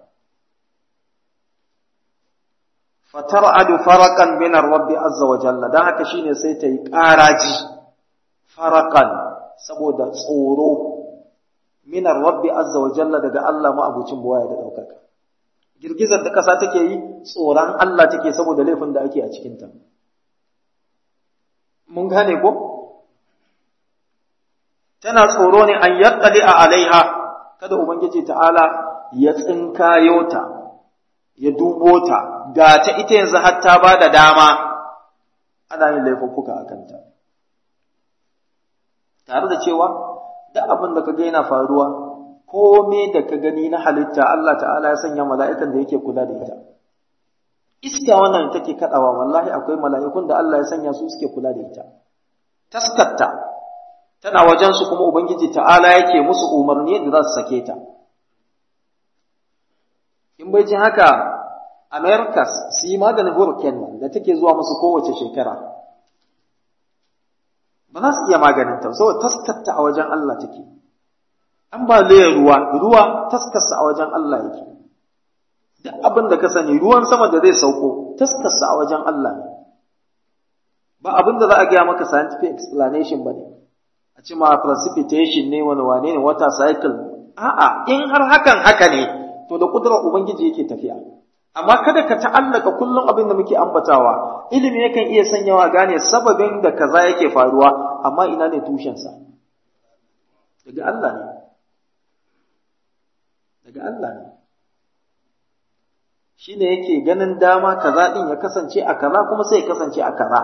fatar'adu farakan min rabbi azza wa jalla dan haka shine sai ta yi ƙaraji farakan saboda tsoro min rabbi azza wa jalla daga Allah ma abucin buwaya da daukaka girgizar da ƙasa take yi tsoron Allah take saboda laifin da ake a cikin ta mun gane ko tana tsoro ne an yattali a alaiha kada ubangiji ta'ala ya tsinkayo ta ya dubo ta ga ta ita yanzu har ta ba da dama ana yin laifuffuka a kanta tare da cewa duk abin da ka ga yana faruwa kome da ka gani na halitta Allah ta'ala ya sanya mala'ikan da yake kula da ita iska wannan take kadawa wallahi akwai mala'ikun da Allah ya sanya su suke kula da ita taskatta tana wajen su kuma ubangiji ta'ala yake musu umarni da za su sake ta in bai ji haka Americas su yi maganin hurricane da take zuwa musu kowace shekara ba za su iya maganin ta saboda taskatta a wajen Allah take an ba ruwa ruwa taskarsa a wajen Allah yake duk abin da ka sani ruwan sama da zai sauko taskarsa a wajen Allah ne ba abin da za a gaya maka scientific explanation ba ne a ce ma precipitation ne wani wane ne water cycle a'a in har hakan haka ne to da kudurar ubangiji yake tafiya amma kada ka ta'allaka kullum abin da muke ambatawa ilimi yakan iya sanyawa gane sababin da kaza yake faruwa amma ina ne tushensa daga Allah ne daga Allah ne shi ne yake ganin dama kaza ɗin ya kasance a kaza kuma sai ya kasance a kaza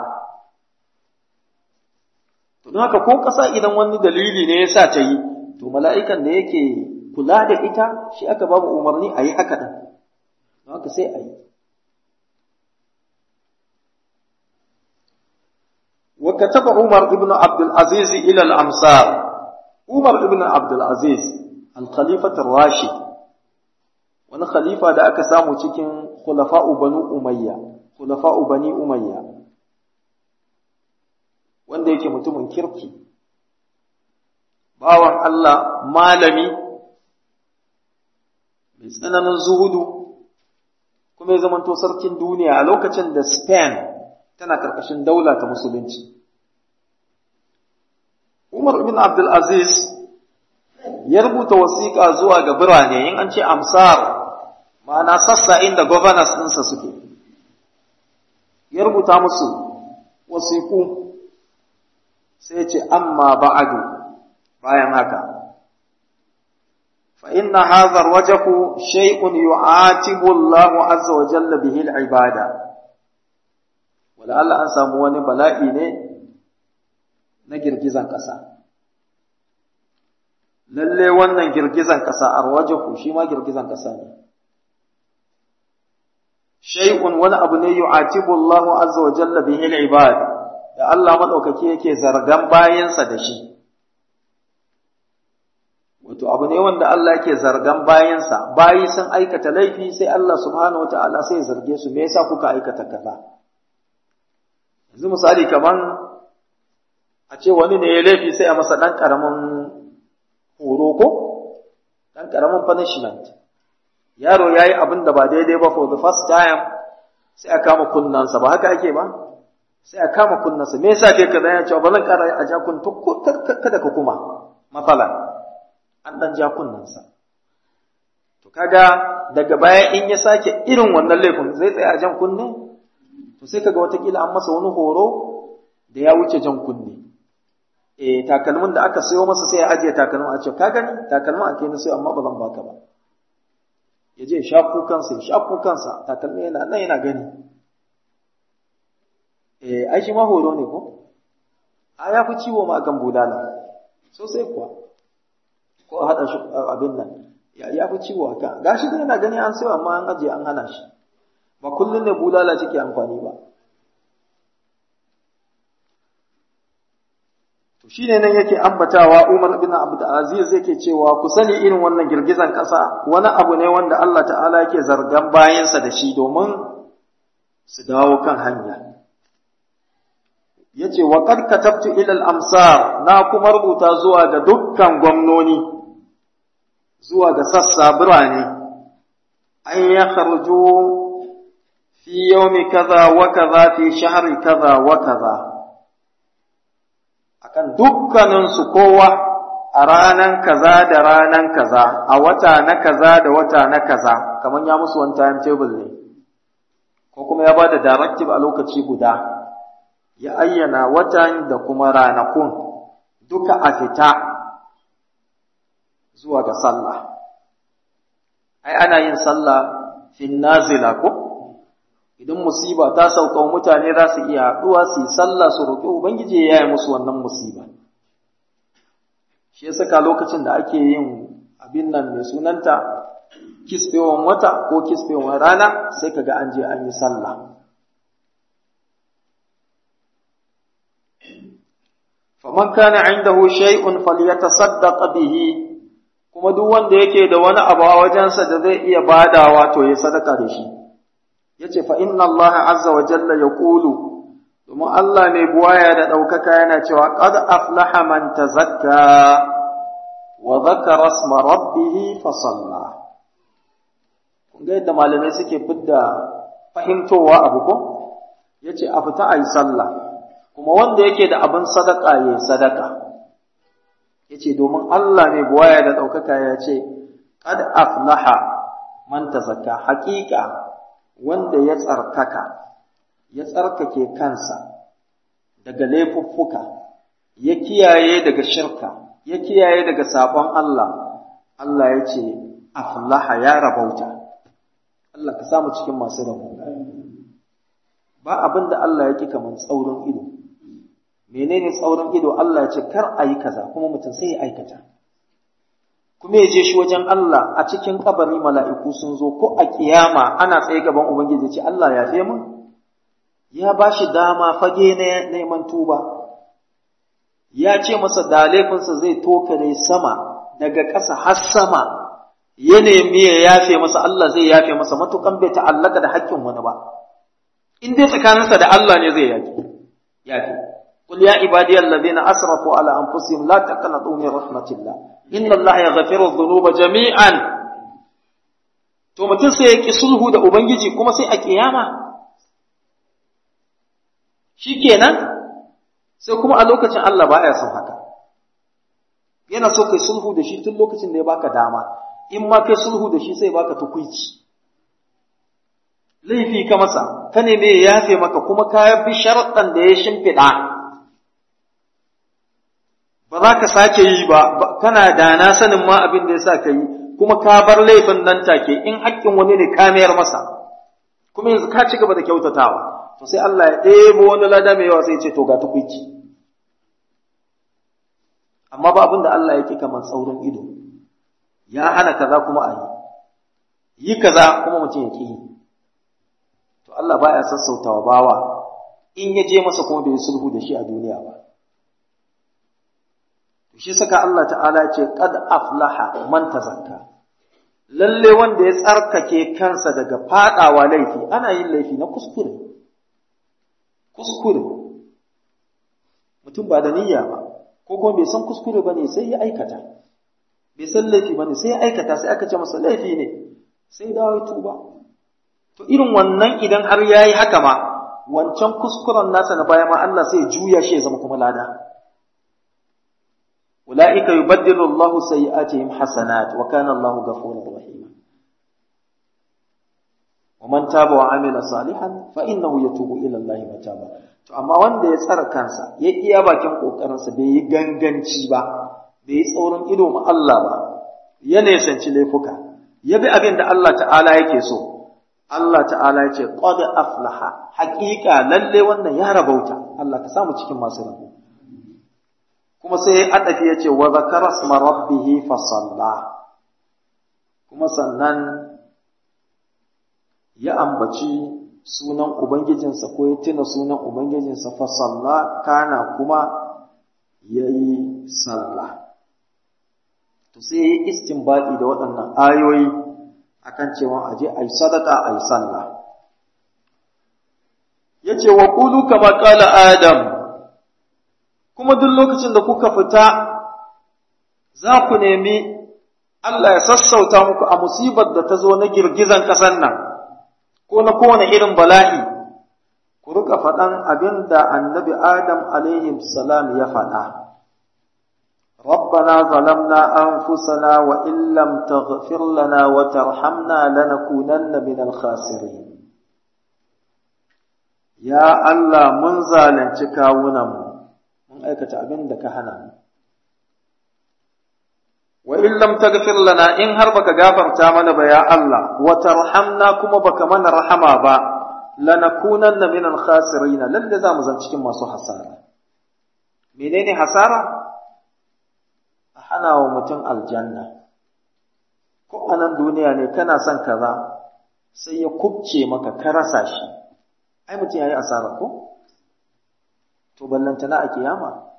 to don haka ko ƙasa idan wani dalili ne ya sa ta yi to mala'ikan da yake kula da ita shi aka babu umarni a yi haka ɗin don haka sai a yi وكتب عمر بن عبد العزيز إلى الأمصار عمر بن عبد العزيز الخليفة الراشد wani khalifa da aka samu cikin khulafa'u banu umayya khulafa'u bani umayya wanda yake mutumin kirki bawan Allah malami mai tsananin zuhudu kuma kuma ya zamanto sarkin duniya a lokacin da Spain tana karkashin daula ta musulunci Umar ibn Abdul Aziz ya rubuta wasiƙa zuwa ga birane in an ce amsar ma'ana sassa inda governors ɗinsa suke ya rubuta musu wasiƙu sai ce amma ba'adu bayan haka fa inna hadha alwajhu shay'un yu'atibu Allahu azza wa jalla bihi al-ibada wala Allah an samu wani bala'i ne na girgizan ƙasa lalle wannan girgizan ƙasa arwajahu shi ma girgizan ƙasa ne shay'un wani abu ne yu'atibu Allahu azza wa jalla bihi al-ibad da Allah madaukake yake zargan bayansa da shi wato abu ne wanda Allah yake zargan bayansa bayi sun aikata laifi sai Allah subhanahu wataala sai ya zarge su me yasa kuka aikata kaza yanzu misali kaman a ce wani ne ya laifi sai a masa dan karamin horo ko dan karamin punishment yaro yayi abin da ba daidai ba for the first time sai a kama kunnansa ba haka ake ba sai a kama kunnansa me yasa kai kaza ya ce ba zan kara a ja kun to kada ka kuma matsala an dan ja kunnansa to kaga daga baya in ya sake irin wannan laifin zai tsaya a jan kunne to sai kaga watakila an masa wani horo da ya wuce jan kunne eh takalmin da aka sayo masa sai ya ajiye takalmin a ce ka gani takalmin ake na sayo amma ba zan baka ba ya je shafu kansa ya shafu kansa takalmi yana nan yana gani eh ai shi ma horo ne ko a ya fi ciwo ma kan bulala sosai kuwa ko a haɗa shi abin nan ya fi ciwo haka gashi dai yana gani an sayo amma an ajiye an hana shi ba kullum ne bulala cike amfani ba to shine nan yake ambatawa Umar ibn Abdul Aziz yake cewa ku sani irin wannan girgizan ƙasa wani abu ne wanda Allah ta'ala yake zargan bayansa da shi domin su dawo kan hanya yace wa qad katabtu ila al-amsar na kuma rubuta zuwa ga dukkan gwamnoni zuwa ga sassa birane an ya kharju fi yawmi kaza wa kaza fi shahri kaza wa kaza akan dukkaninsu kowa a ranan kaza da ranan kaza a wata na kaza da wata na kaza kamar ya musu wani timetable ne ko kuma ya ba da directive a lokaci guda ya ayyana watan da kuma ranakun duka a fita zuwa ga sallah ai ana yin sallah fin nazila ko idan musiba ta sauka mutane za su iya haɗuwa su yi sallah su roƙi ubangiji ya yi musu wannan musiba shi ya saka lokacin da ake yin abin nan mai sunanta kisfewan wata ko kisfewan rana sai kaga an je an yi sallah faman kana indahu shay'un falyatasaddaq bihi kuma duk wanda yake da wani abu a wajensa da zai iya badawa to ya sadaka da shi yace fa inna Allah azza wa jalla yaqulu domin Allah mai buwaya da ɗaukaka yana cewa qad aflaha man tazakka wa dhakara isma rabbih fa salla kun ga yadda malamai suke fidda fahimtowa abu ko yace a fita ayi sallah kuma wanda yake da abin sadaka yayi sadaka yace domin Allah mai buwaya da ɗaukaka ya ce qad aflaha man tazakka haƙiƙa wanda ya tsarkaka ya tsarkake kansa daga laifuffuka ya kiyaye daga shirka ya kiyaye daga sabon Allah Allah ya ce aflaha ya rabauta Allah ka samu cikin masu rabo ba abin da Allah ya ƙi kamar tsaurin ido menene tsaurin ido Allah ya ce kar a yi kaza kuma mutum sai ya aikata kuma ya je shi wajen Allah a cikin kabari mala'iku sun zo ko a kiyama ana tsaye gaban Ubangiji ce Allah ya fe mun ya ba shi dama fage na neman tuba ya ce masa da laifinsa zai tokare sama daga ƙasa har sama ya nemi ya yafe masa Allah zai yafe masa matukan bai ta'allaka da haƙƙin wani ba in dai tsakaninsa da Allah ne zai yafe yafe قل يا عبادي الذين أسرفوا على أنفسهم لا تقنطوا من رحمة الله إن الله يغفر الذنوب جميعا to mutum sai ya ƙi sulhu da Ubangiji kuma sai a ƙiyama shi kenan sai kuma a lokacin Allah ba ya son haka yana so kai sulhu da shi tun lokacin da ya baka dama in ma kai sulhu da shi sai baka tukuici laifi ka masa ka neme ya yafe maka kuma ka bi sharaɗan da ya shimfiɗa ba za ka sake yi ba kana da na sanin ma abin da ya sa ka yi kuma ka bar laifin nan take in haƙƙin wani ne ka mayar masa kuma yanzu ka ci gaba da kyautatawa to sai Allah ya ɗebo wani lada mai yawa sai ya ce to ga tukuici amma ba abin da Allah yake kamar tsaurin ido ya hana kaza kuma a yi yi kaza kuma mutum ya ƙi yi to Allah baya sassautawa bawa in ya je masa kuma bai sulhu da shi a duniya ba to shi saka Allah ta'ala ce qad aflaha man tazakka lalle wanda ya tsarkake kansa daga fadawa laifi ana yin laifi na kuskure kuskure mutum ba da niyya ba ko kuma bai san kuskure bane sai ya aikata bai san laifi bane sai ya aikata sai aka ce masa laifi ne sai dawo ya tuba to irin wannan idan har yayi haka ma wancan kuskuren nasa na baya ma Allah sai ya juya shi ya zama kuma lada ulaika yubaddilu Allahu sayyi'atihim hasanat wa kana Allahu ghafurur rahim wa man taba wa amila salihan fa innahu yatubu ila Allahi mataba to amma wanda ya tsara kansa ya iya bakin kokarinsa bai yi ganganci ba bai yi tsaurin ido ma Allah ba ya nesanci laifuka ya bi abin da Allah ta'ala yake so Allah ta'ala ya ce qad aflaha haqiqa lalle wannan ya rabauta Allah ka samu cikin masu rabo kuma sai adafi ya ce wa zakara isma rabbih fa salla kuma sannan ya ambaci sunan ubangijinsa ko ya tuna sunan ubangijinsa fa salla kana kuma yayi sallah to sai ya yi istinbadi da waɗannan ayoyi akan cewa aje ayi sadaka ayi sallah yace wa qulu kama qala adam kuma duk lokacin da kuka fita za ku nemi Allah ya sassauta muku a musibar da ta zo na girgizan ƙasar nan ko na kowane irin bala'i ku rika faɗan abin da annabi adam alaihi salam ya faɗa ربنا ظلمنا أنفسنا وإن لم تغفر لنا وترحمنا لنكونن من الخاسرين يا الله من ظالم تكاونا من أيكة أبن دك هنا وإن لم تغفر لنا إن هربك غافر تامنا بيا الله وترحمنا كما بك من رحما با لنكونن من الخاسرين لن زام زن cikin masu hasara menene hasara hana wa mutum aljanna ko a nan duniya ne kana son kaza sai ya kubce maka ka rasa shi ai mutum ya yi asara ko to ballantana a kiyama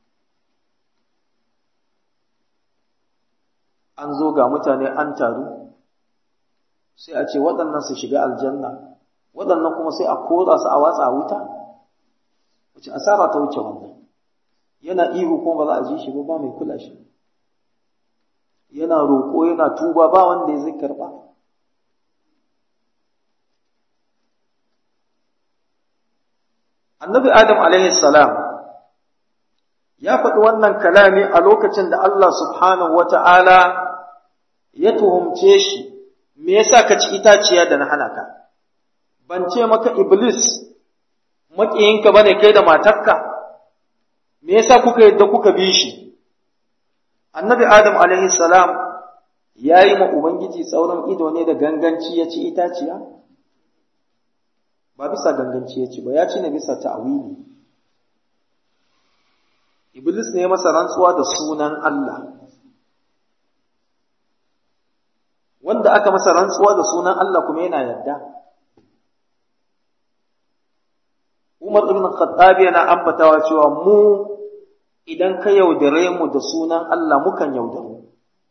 an zo ga mutane an taru sai a ce waɗannan su shiga aljanna waɗannan kuma sai a kora su a watsa wuta wace asara ta wuce wannan yana ihu kuma ba za a ji shi ba ba mai kula shi yana roƙo yana tuba ba wanda ya zai karɓa annabi adam alaihi salam ya faɗi wannan kalami a lokacin da Allah subhanahu wa ta'ala ya tuhumce shi me yasa ka ci itaciya da na hana ka ban ce maka iblis maƙiyinka bane kai da matarka me yasa kuka yadda kuka bi shi annabi adam alaihi salam ya yi ma ubangiji tsauran ido ne da ganganci ya ci itaciya ba bisa ganganci ya ci ba ya ci ne bisa ta'awili iblis ne masa rantsuwa da sunan Allah wanda aka masa rantsuwa da sunan Allah kuma yana yadda Umar ibn Khattab yana ambatawa cewa mu idan ka yaudare mu da sunan Allah mukan yaudaru.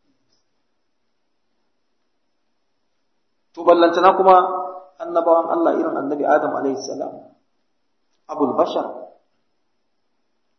To ballantana kuma annabawan Allah irin annabi Adam alaihi salam abul bashar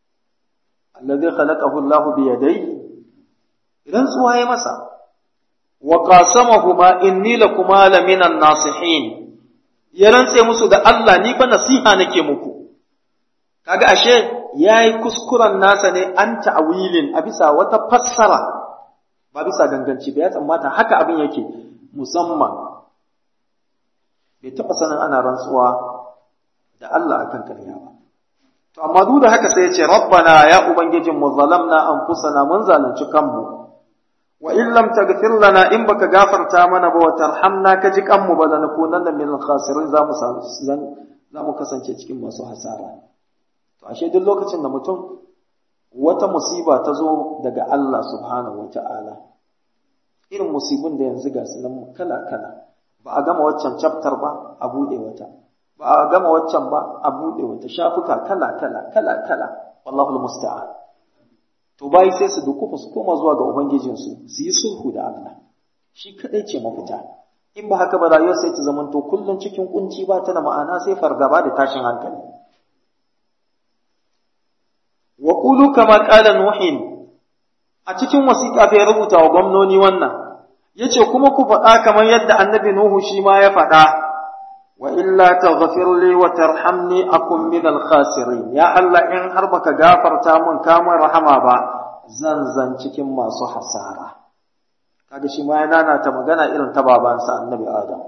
alladhi khalaqahu Allah bi yadayhi idan tsuwa ya masa wa qasamahuma inni lakuma laminan nasihin ya rantse musu da Allah ni fa nasiha nake muku kaga ashe yayi kuskuren nasa ne an ta'wilin a bisa wata fassara ba bisa ganganci ba ya tsammata haka abin yake musamman bai taɓa sanin ana rantsuwa da Allah akan ƙarya ba to amma duk da haka sai ya ce rabbana ya ubangijin mu zalamna anfusana mun zalunci kanmu wa in lam taghfir lana in baka gafarta mana ba wa tarhamna ka ji kanmu ba lanakunanna min al-khasirin za mu za mu kasance cikin masu hasara to ashe duk lokacin da mutum wata musiba ta zo daga Allah subhanahu wata'ala irin musibin da yanzu ga su nan kala kala ba a gama waccan chapter ba a bude wata ba a gama waccan ba a bude wata shafuka kala kala kala kala wallahu musta'an to bai sai su dukufa su koma zuwa ga ubangijinsu su yi sulhu da Allah shi kadai ce mafita in ba haka ba rayuwar sai ta zamanto kullum cikin kunci ba ta da ma'ana sai fargaba da tashin hankali wa qulu kama qala nuhin a cikin wasiƙa bai rubuta wa gwamnoni wannan yace kuma ku faɗa kamar yadda annabi nuhu shi ma ya faɗa wa illa taghfir li wa tarhamni akun min al khasirin ya Allah in har baka gafarta mun kamar rahama ba zan zan cikin masu hasara kaga shi ma ya nana ta magana irin ta babansa annabi adam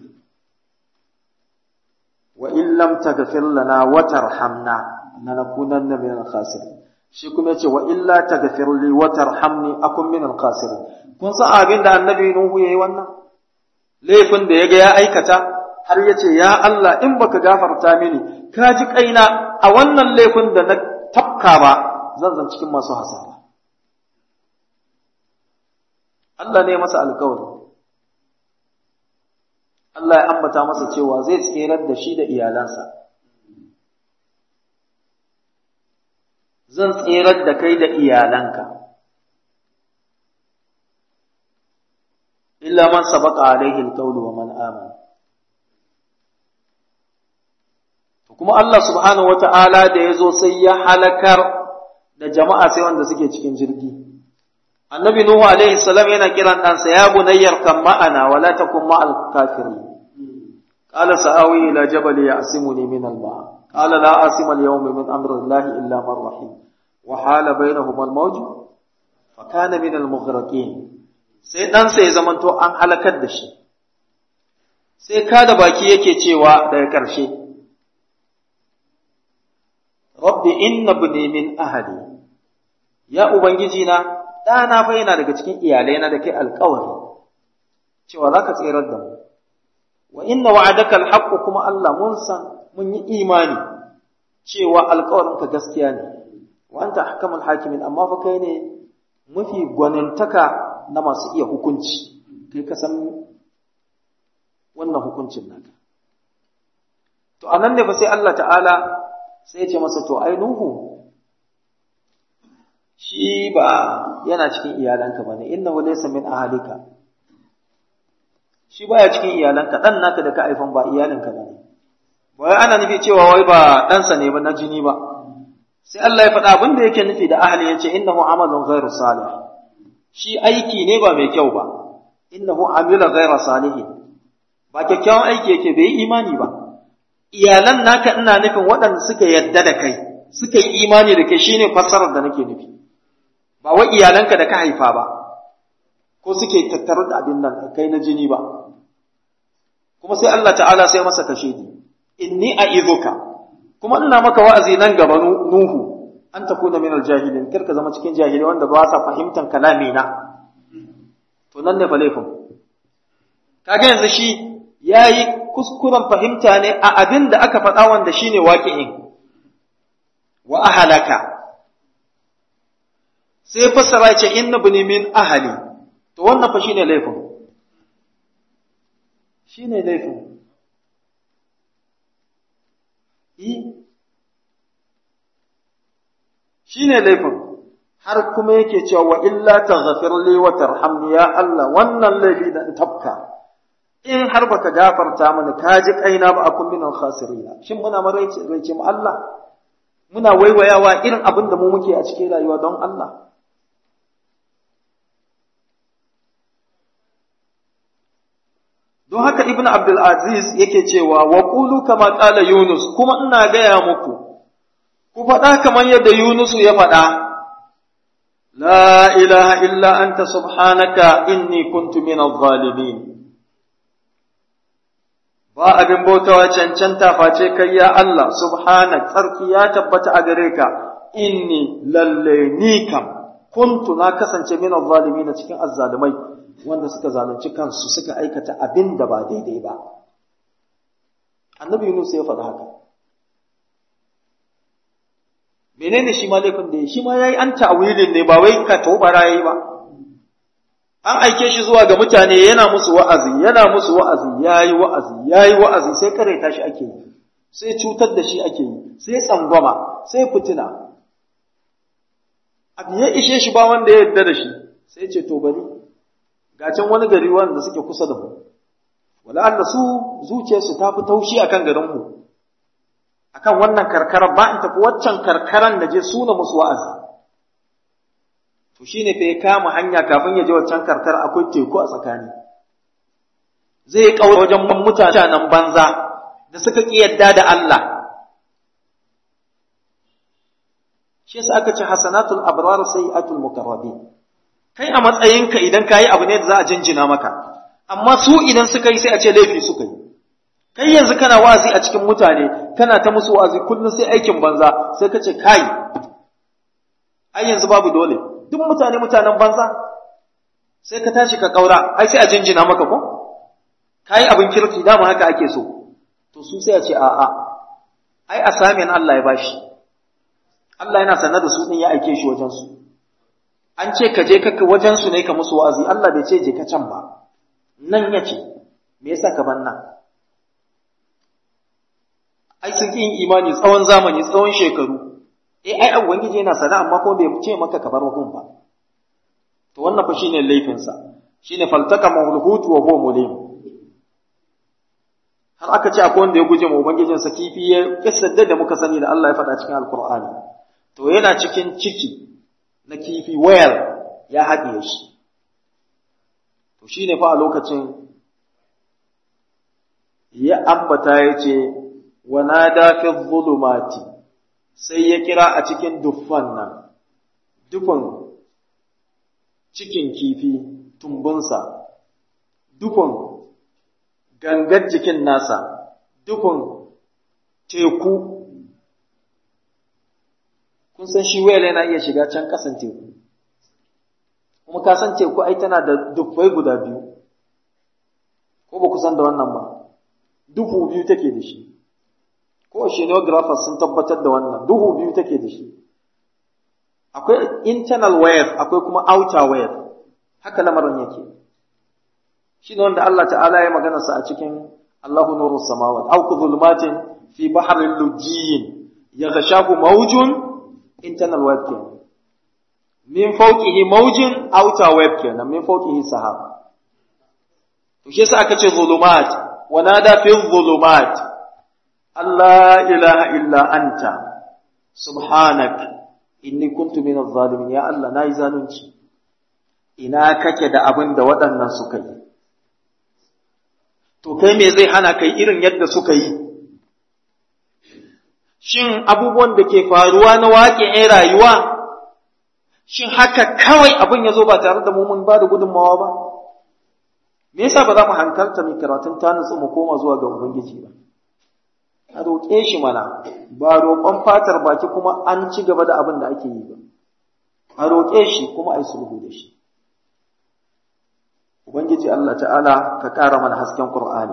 wa in lam taghfir lana wa tarhamna lanakunanna min al khasirin shi kuma yace wa illa taghfir li wa tarhamni akun min al khasirin kun san abin da annabi nuhu yayi wannan laifin da yaga ya aikata har yace ya Allah in baka gafarta mini ka ji kaina a wannan laifin da na tafka ba zan zan cikin masu hasara Allah ne masa alkawari Allah ya ambata masa cewa zai tserar da shi da iyalansa zan tserar da kai da iyalanka illa man sabaqa alaihi alqawlu wa man amana kuma Allah subhanahu wata'ala da yazo sai ya halakar da jama'a sai wanda suke cikin jirgi annabi nuhu alaihi salam yana kiran ɗansa ya bunayyar kan ma'ana wala takun ma'al kafirin qala sa'awi ila jabal ya'simuni min al-ma qala la asima al-yawma min amri Allah illa man rahim wa hala bainahuma al-mawj fa kana min al-mughraqin sai ɗansa ya zamanto an halakar da shi sai kada baki yake cewa daga ƙarshe rabbi inna ibni min ahli ya ubangiji na ɗana fa yana daga cikin iyalai na da kai alƙawari cewa za ka tserar da mu wa inna wa'adaka alhaqqu kuma Allah mun san mun yi imani cewa alƙawarinka gaskiya ne wa anta ahkamul hakimin amma fa kai ne mafi gwanantaka na masu iya hukunci kai ka san wannan hukuncin naka to anan ne fa sai Allah ta'ala sai ya ce masa to ai nuhu shi ba yana cikin iyalanka bane innahu laysa min ahlika shi baya cikin iyalanka dan naka da ka aifan ba iyalinka bane wai ana nufi cewa wai ba ɗansa ne ba na jini ba sai Allah ya faɗa abin da yake nufi da ahli yace innahu amalun ghairu salih shi aiki ne ba mai kyau ba innahu amila ghairu salihin ba kyakkyawan aiki yake bai imani ba iyalan naka ina nufin waɗanda suka yadda da kai suka yi imani da kai shine fassarar da nake nufi ba wai iyalanka da ka haifa ba ko suke tattare da abin nan kai na jini ba kuma sai Allah ta'ala sai masa kashedi inni a'izuka kuma ina maka wa'azi nan gaba nuhu an takuna min aljahilin kar ka zama cikin jahilai wanda ba sa fahimtar kalami na to nan ne fa laifin kaga yanzu shi yayi kuskuren fahimta ne a abin da aka faɗa wanda shine waqi'in wa ahalaka sai fassara ce inna bani min ahali to wannan fa shine laifin shine laifin yi shine laifin har kuma yake cewa wa illa taghfir li wa tarhamni ya Allah wannan laifi da tafka in har baka gafarta mana ka ji kaina ba akun min al khasirin shin muna maraice raice mu Allah muna waiwayawa irin abin da mu muke a cikin rayuwa don Allah don haka ibn abdul aziz yake cewa wa qulu kama qala yunus kuma ina gaya muku ku faɗa kamar yadda yunus ya faɗa la ilaha illa anta subhanaka inni kuntu min adh-dhalimin ba abin bautawa cancanta face kai ya Allah subhanak tsarki ya tabbata a gare ka inni lalle ni kam kuntu na kasance min adh-dhalimin cikin azzalimai wanda suka zalunci kansu suka aikata abin da ba daidai ba annabi Yunus ya faɗa haka menene shi ma laifin da ya shi ma yayi an ta'wilin ne ba wai ka tobara yayi ba an aike shi zuwa ga mutane yana musu wa'azi yana musu wa'azi yayi wa'azi yayi wa'azi sai kare tashi ake yi sai cutar da shi ake yi sai tsangwama sai fitina abu ya ishe shi ba wanda ya yarda da shi sai ce to bari ga can wani gari wanda suke kusa da mu wala Allah su zuciyarsu ta fi taushi akan garin mu akan wannan karkarar ba in tafi waccan karkaran da je suna musu wa'azi to shine fa ya kama hanya kafin ya je waccan karkar akwai teku a tsakani zai kawo wajen mutanen banza da suka ki yadda da Allah shi yasa aka ce hasanatul abrar sayyi'atul mukarrabin kai a matsayinka idan kayi abu ne da za a jinjina maka amma su idan suka yi sai a ce laifi suka yi kai yanzu kana wa'azi a cikin mutane kana ta musu wa'azi kullum sai aikin banza sai ka ce kai ai yanzu babu dole duk mutane mutanen banza sai ka tashi ka kaura ai sai a jinjina maka ko kai abin kirki dama haka ake so to su sai a ce a'a ai asamin Allah ya bashi Allah yana sanar da su din ya aike shi wajen su an ce ka je ka wajen su ne ka musu wa'azi Allah bai ce je ka can ba nan ya ce me yasa ka ban nan ai sun yin imani tsawon zamani tsawon shekaru eh ai ubangiji yana sana amma kuma bai ce maka ka bar hukun ba to wannan fa shine laifin sa shine faltaka mahulhut wa huwa mulim har aka ce akwai wanda ya guje ma ubangijin sa kifi ya kisadda da muka sani da Allah ya faɗa cikin alqur'ani to yana cikin ciki na kifi wayar ya haɗiye shi to shine fa a lokacin ya ambata ya ce wa nada fi dhulumati sai ya kira a cikin duffan nan dufan cikin kifi tumbunsa dufan gangar jikin nasa dufan teku kun san shi wayar yana iya shiga can kasan teku kuma ka san teku ai tana da duffai guda biyu ko ba ku san da wannan ba duhu biyu take da shi ko oceanographers sun tabbatar da wannan duhu biyu take da shi akwai internal wave akwai kuma outer wave haka lamarin yake shi ne wanda Allah ta'ala ya magana sa a cikin Allahu nuru samawat aw dhulumatin fi bahrin lujjin yaghshahu mawjun internal wave kenan min fawqihi mawjun outer wave kenan min fawqihi sahab to shi yasa aka ce zulumat wa nada fi zulumat Allah ilaha illa anta subhanak inni kuntu minaz zalimin ya Allah nayi zalunci ina kake da abin da waɗannan suka yi to kai me zai hana kai irin yadda suka yi shin abubuwan da ke faruwa na waƙe rayuwa shin haka kawai abin ya zo ba tare da mu mun ba da gudunmawa ba me yasa ba za mu hankalta mai karatun ta nutsu mu koma zuwa ga ubangiji ba a roƙe shi mana ba roƙon fatar baki kuma an ci gaba da abin da ake yi ba a roƙe shi kuma a yi sulhu da shi ubangiji Allah ta'ala ka ƙara mana hasken Qur'ani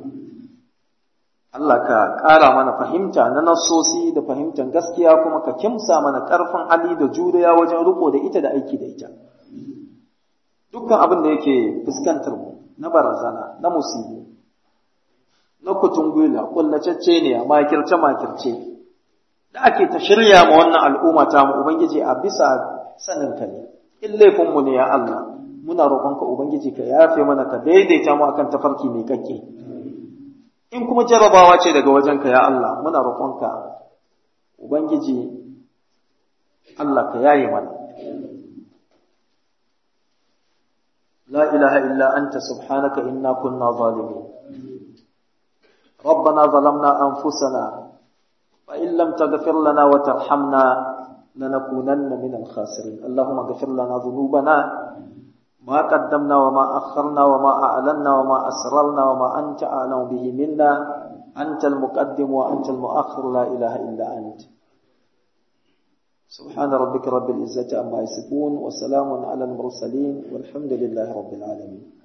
Allah ka ƙara mana fahimta na nassosi da fahimtar gaskiya kuma ka kimsa mana ƙarfin hali da juriya wajen riko da ita da aiki da ita dukkan abin da yake fuskantar mu na barazana na musibu na kutungula kullacecce ne a makirce makirce da ake ta shirya ma wannan al'umma ta mu ubangiji a bisa sanin ka ne in laifin mu ne ya Allah muna roƙonka ubangiji ka yafe mana ka daidaita mu akan tafarki mai kakke in kuma jarabawa ce daga wajenka ya Allah muna roƙonka ubangiji Allah ka yaye mana لا إله إلا أنت سبحانك إنا كنا ظالمين ربنا ظلمنا أنفسنا وإن لم تغفر لنا وترحمنا لنكونن من الخاسرين اللهم اغفر لنا ذنوبنا ما قدمنا وما أخرنا وما أعلنا وما أسررنا وما أنت أعلم به منا أنت المقدم وأنت المؤخر لا إله إلا أنت سبحان ربك رب العزة عما يصفون وسلام على المرسلين والحمد لله رب العالمين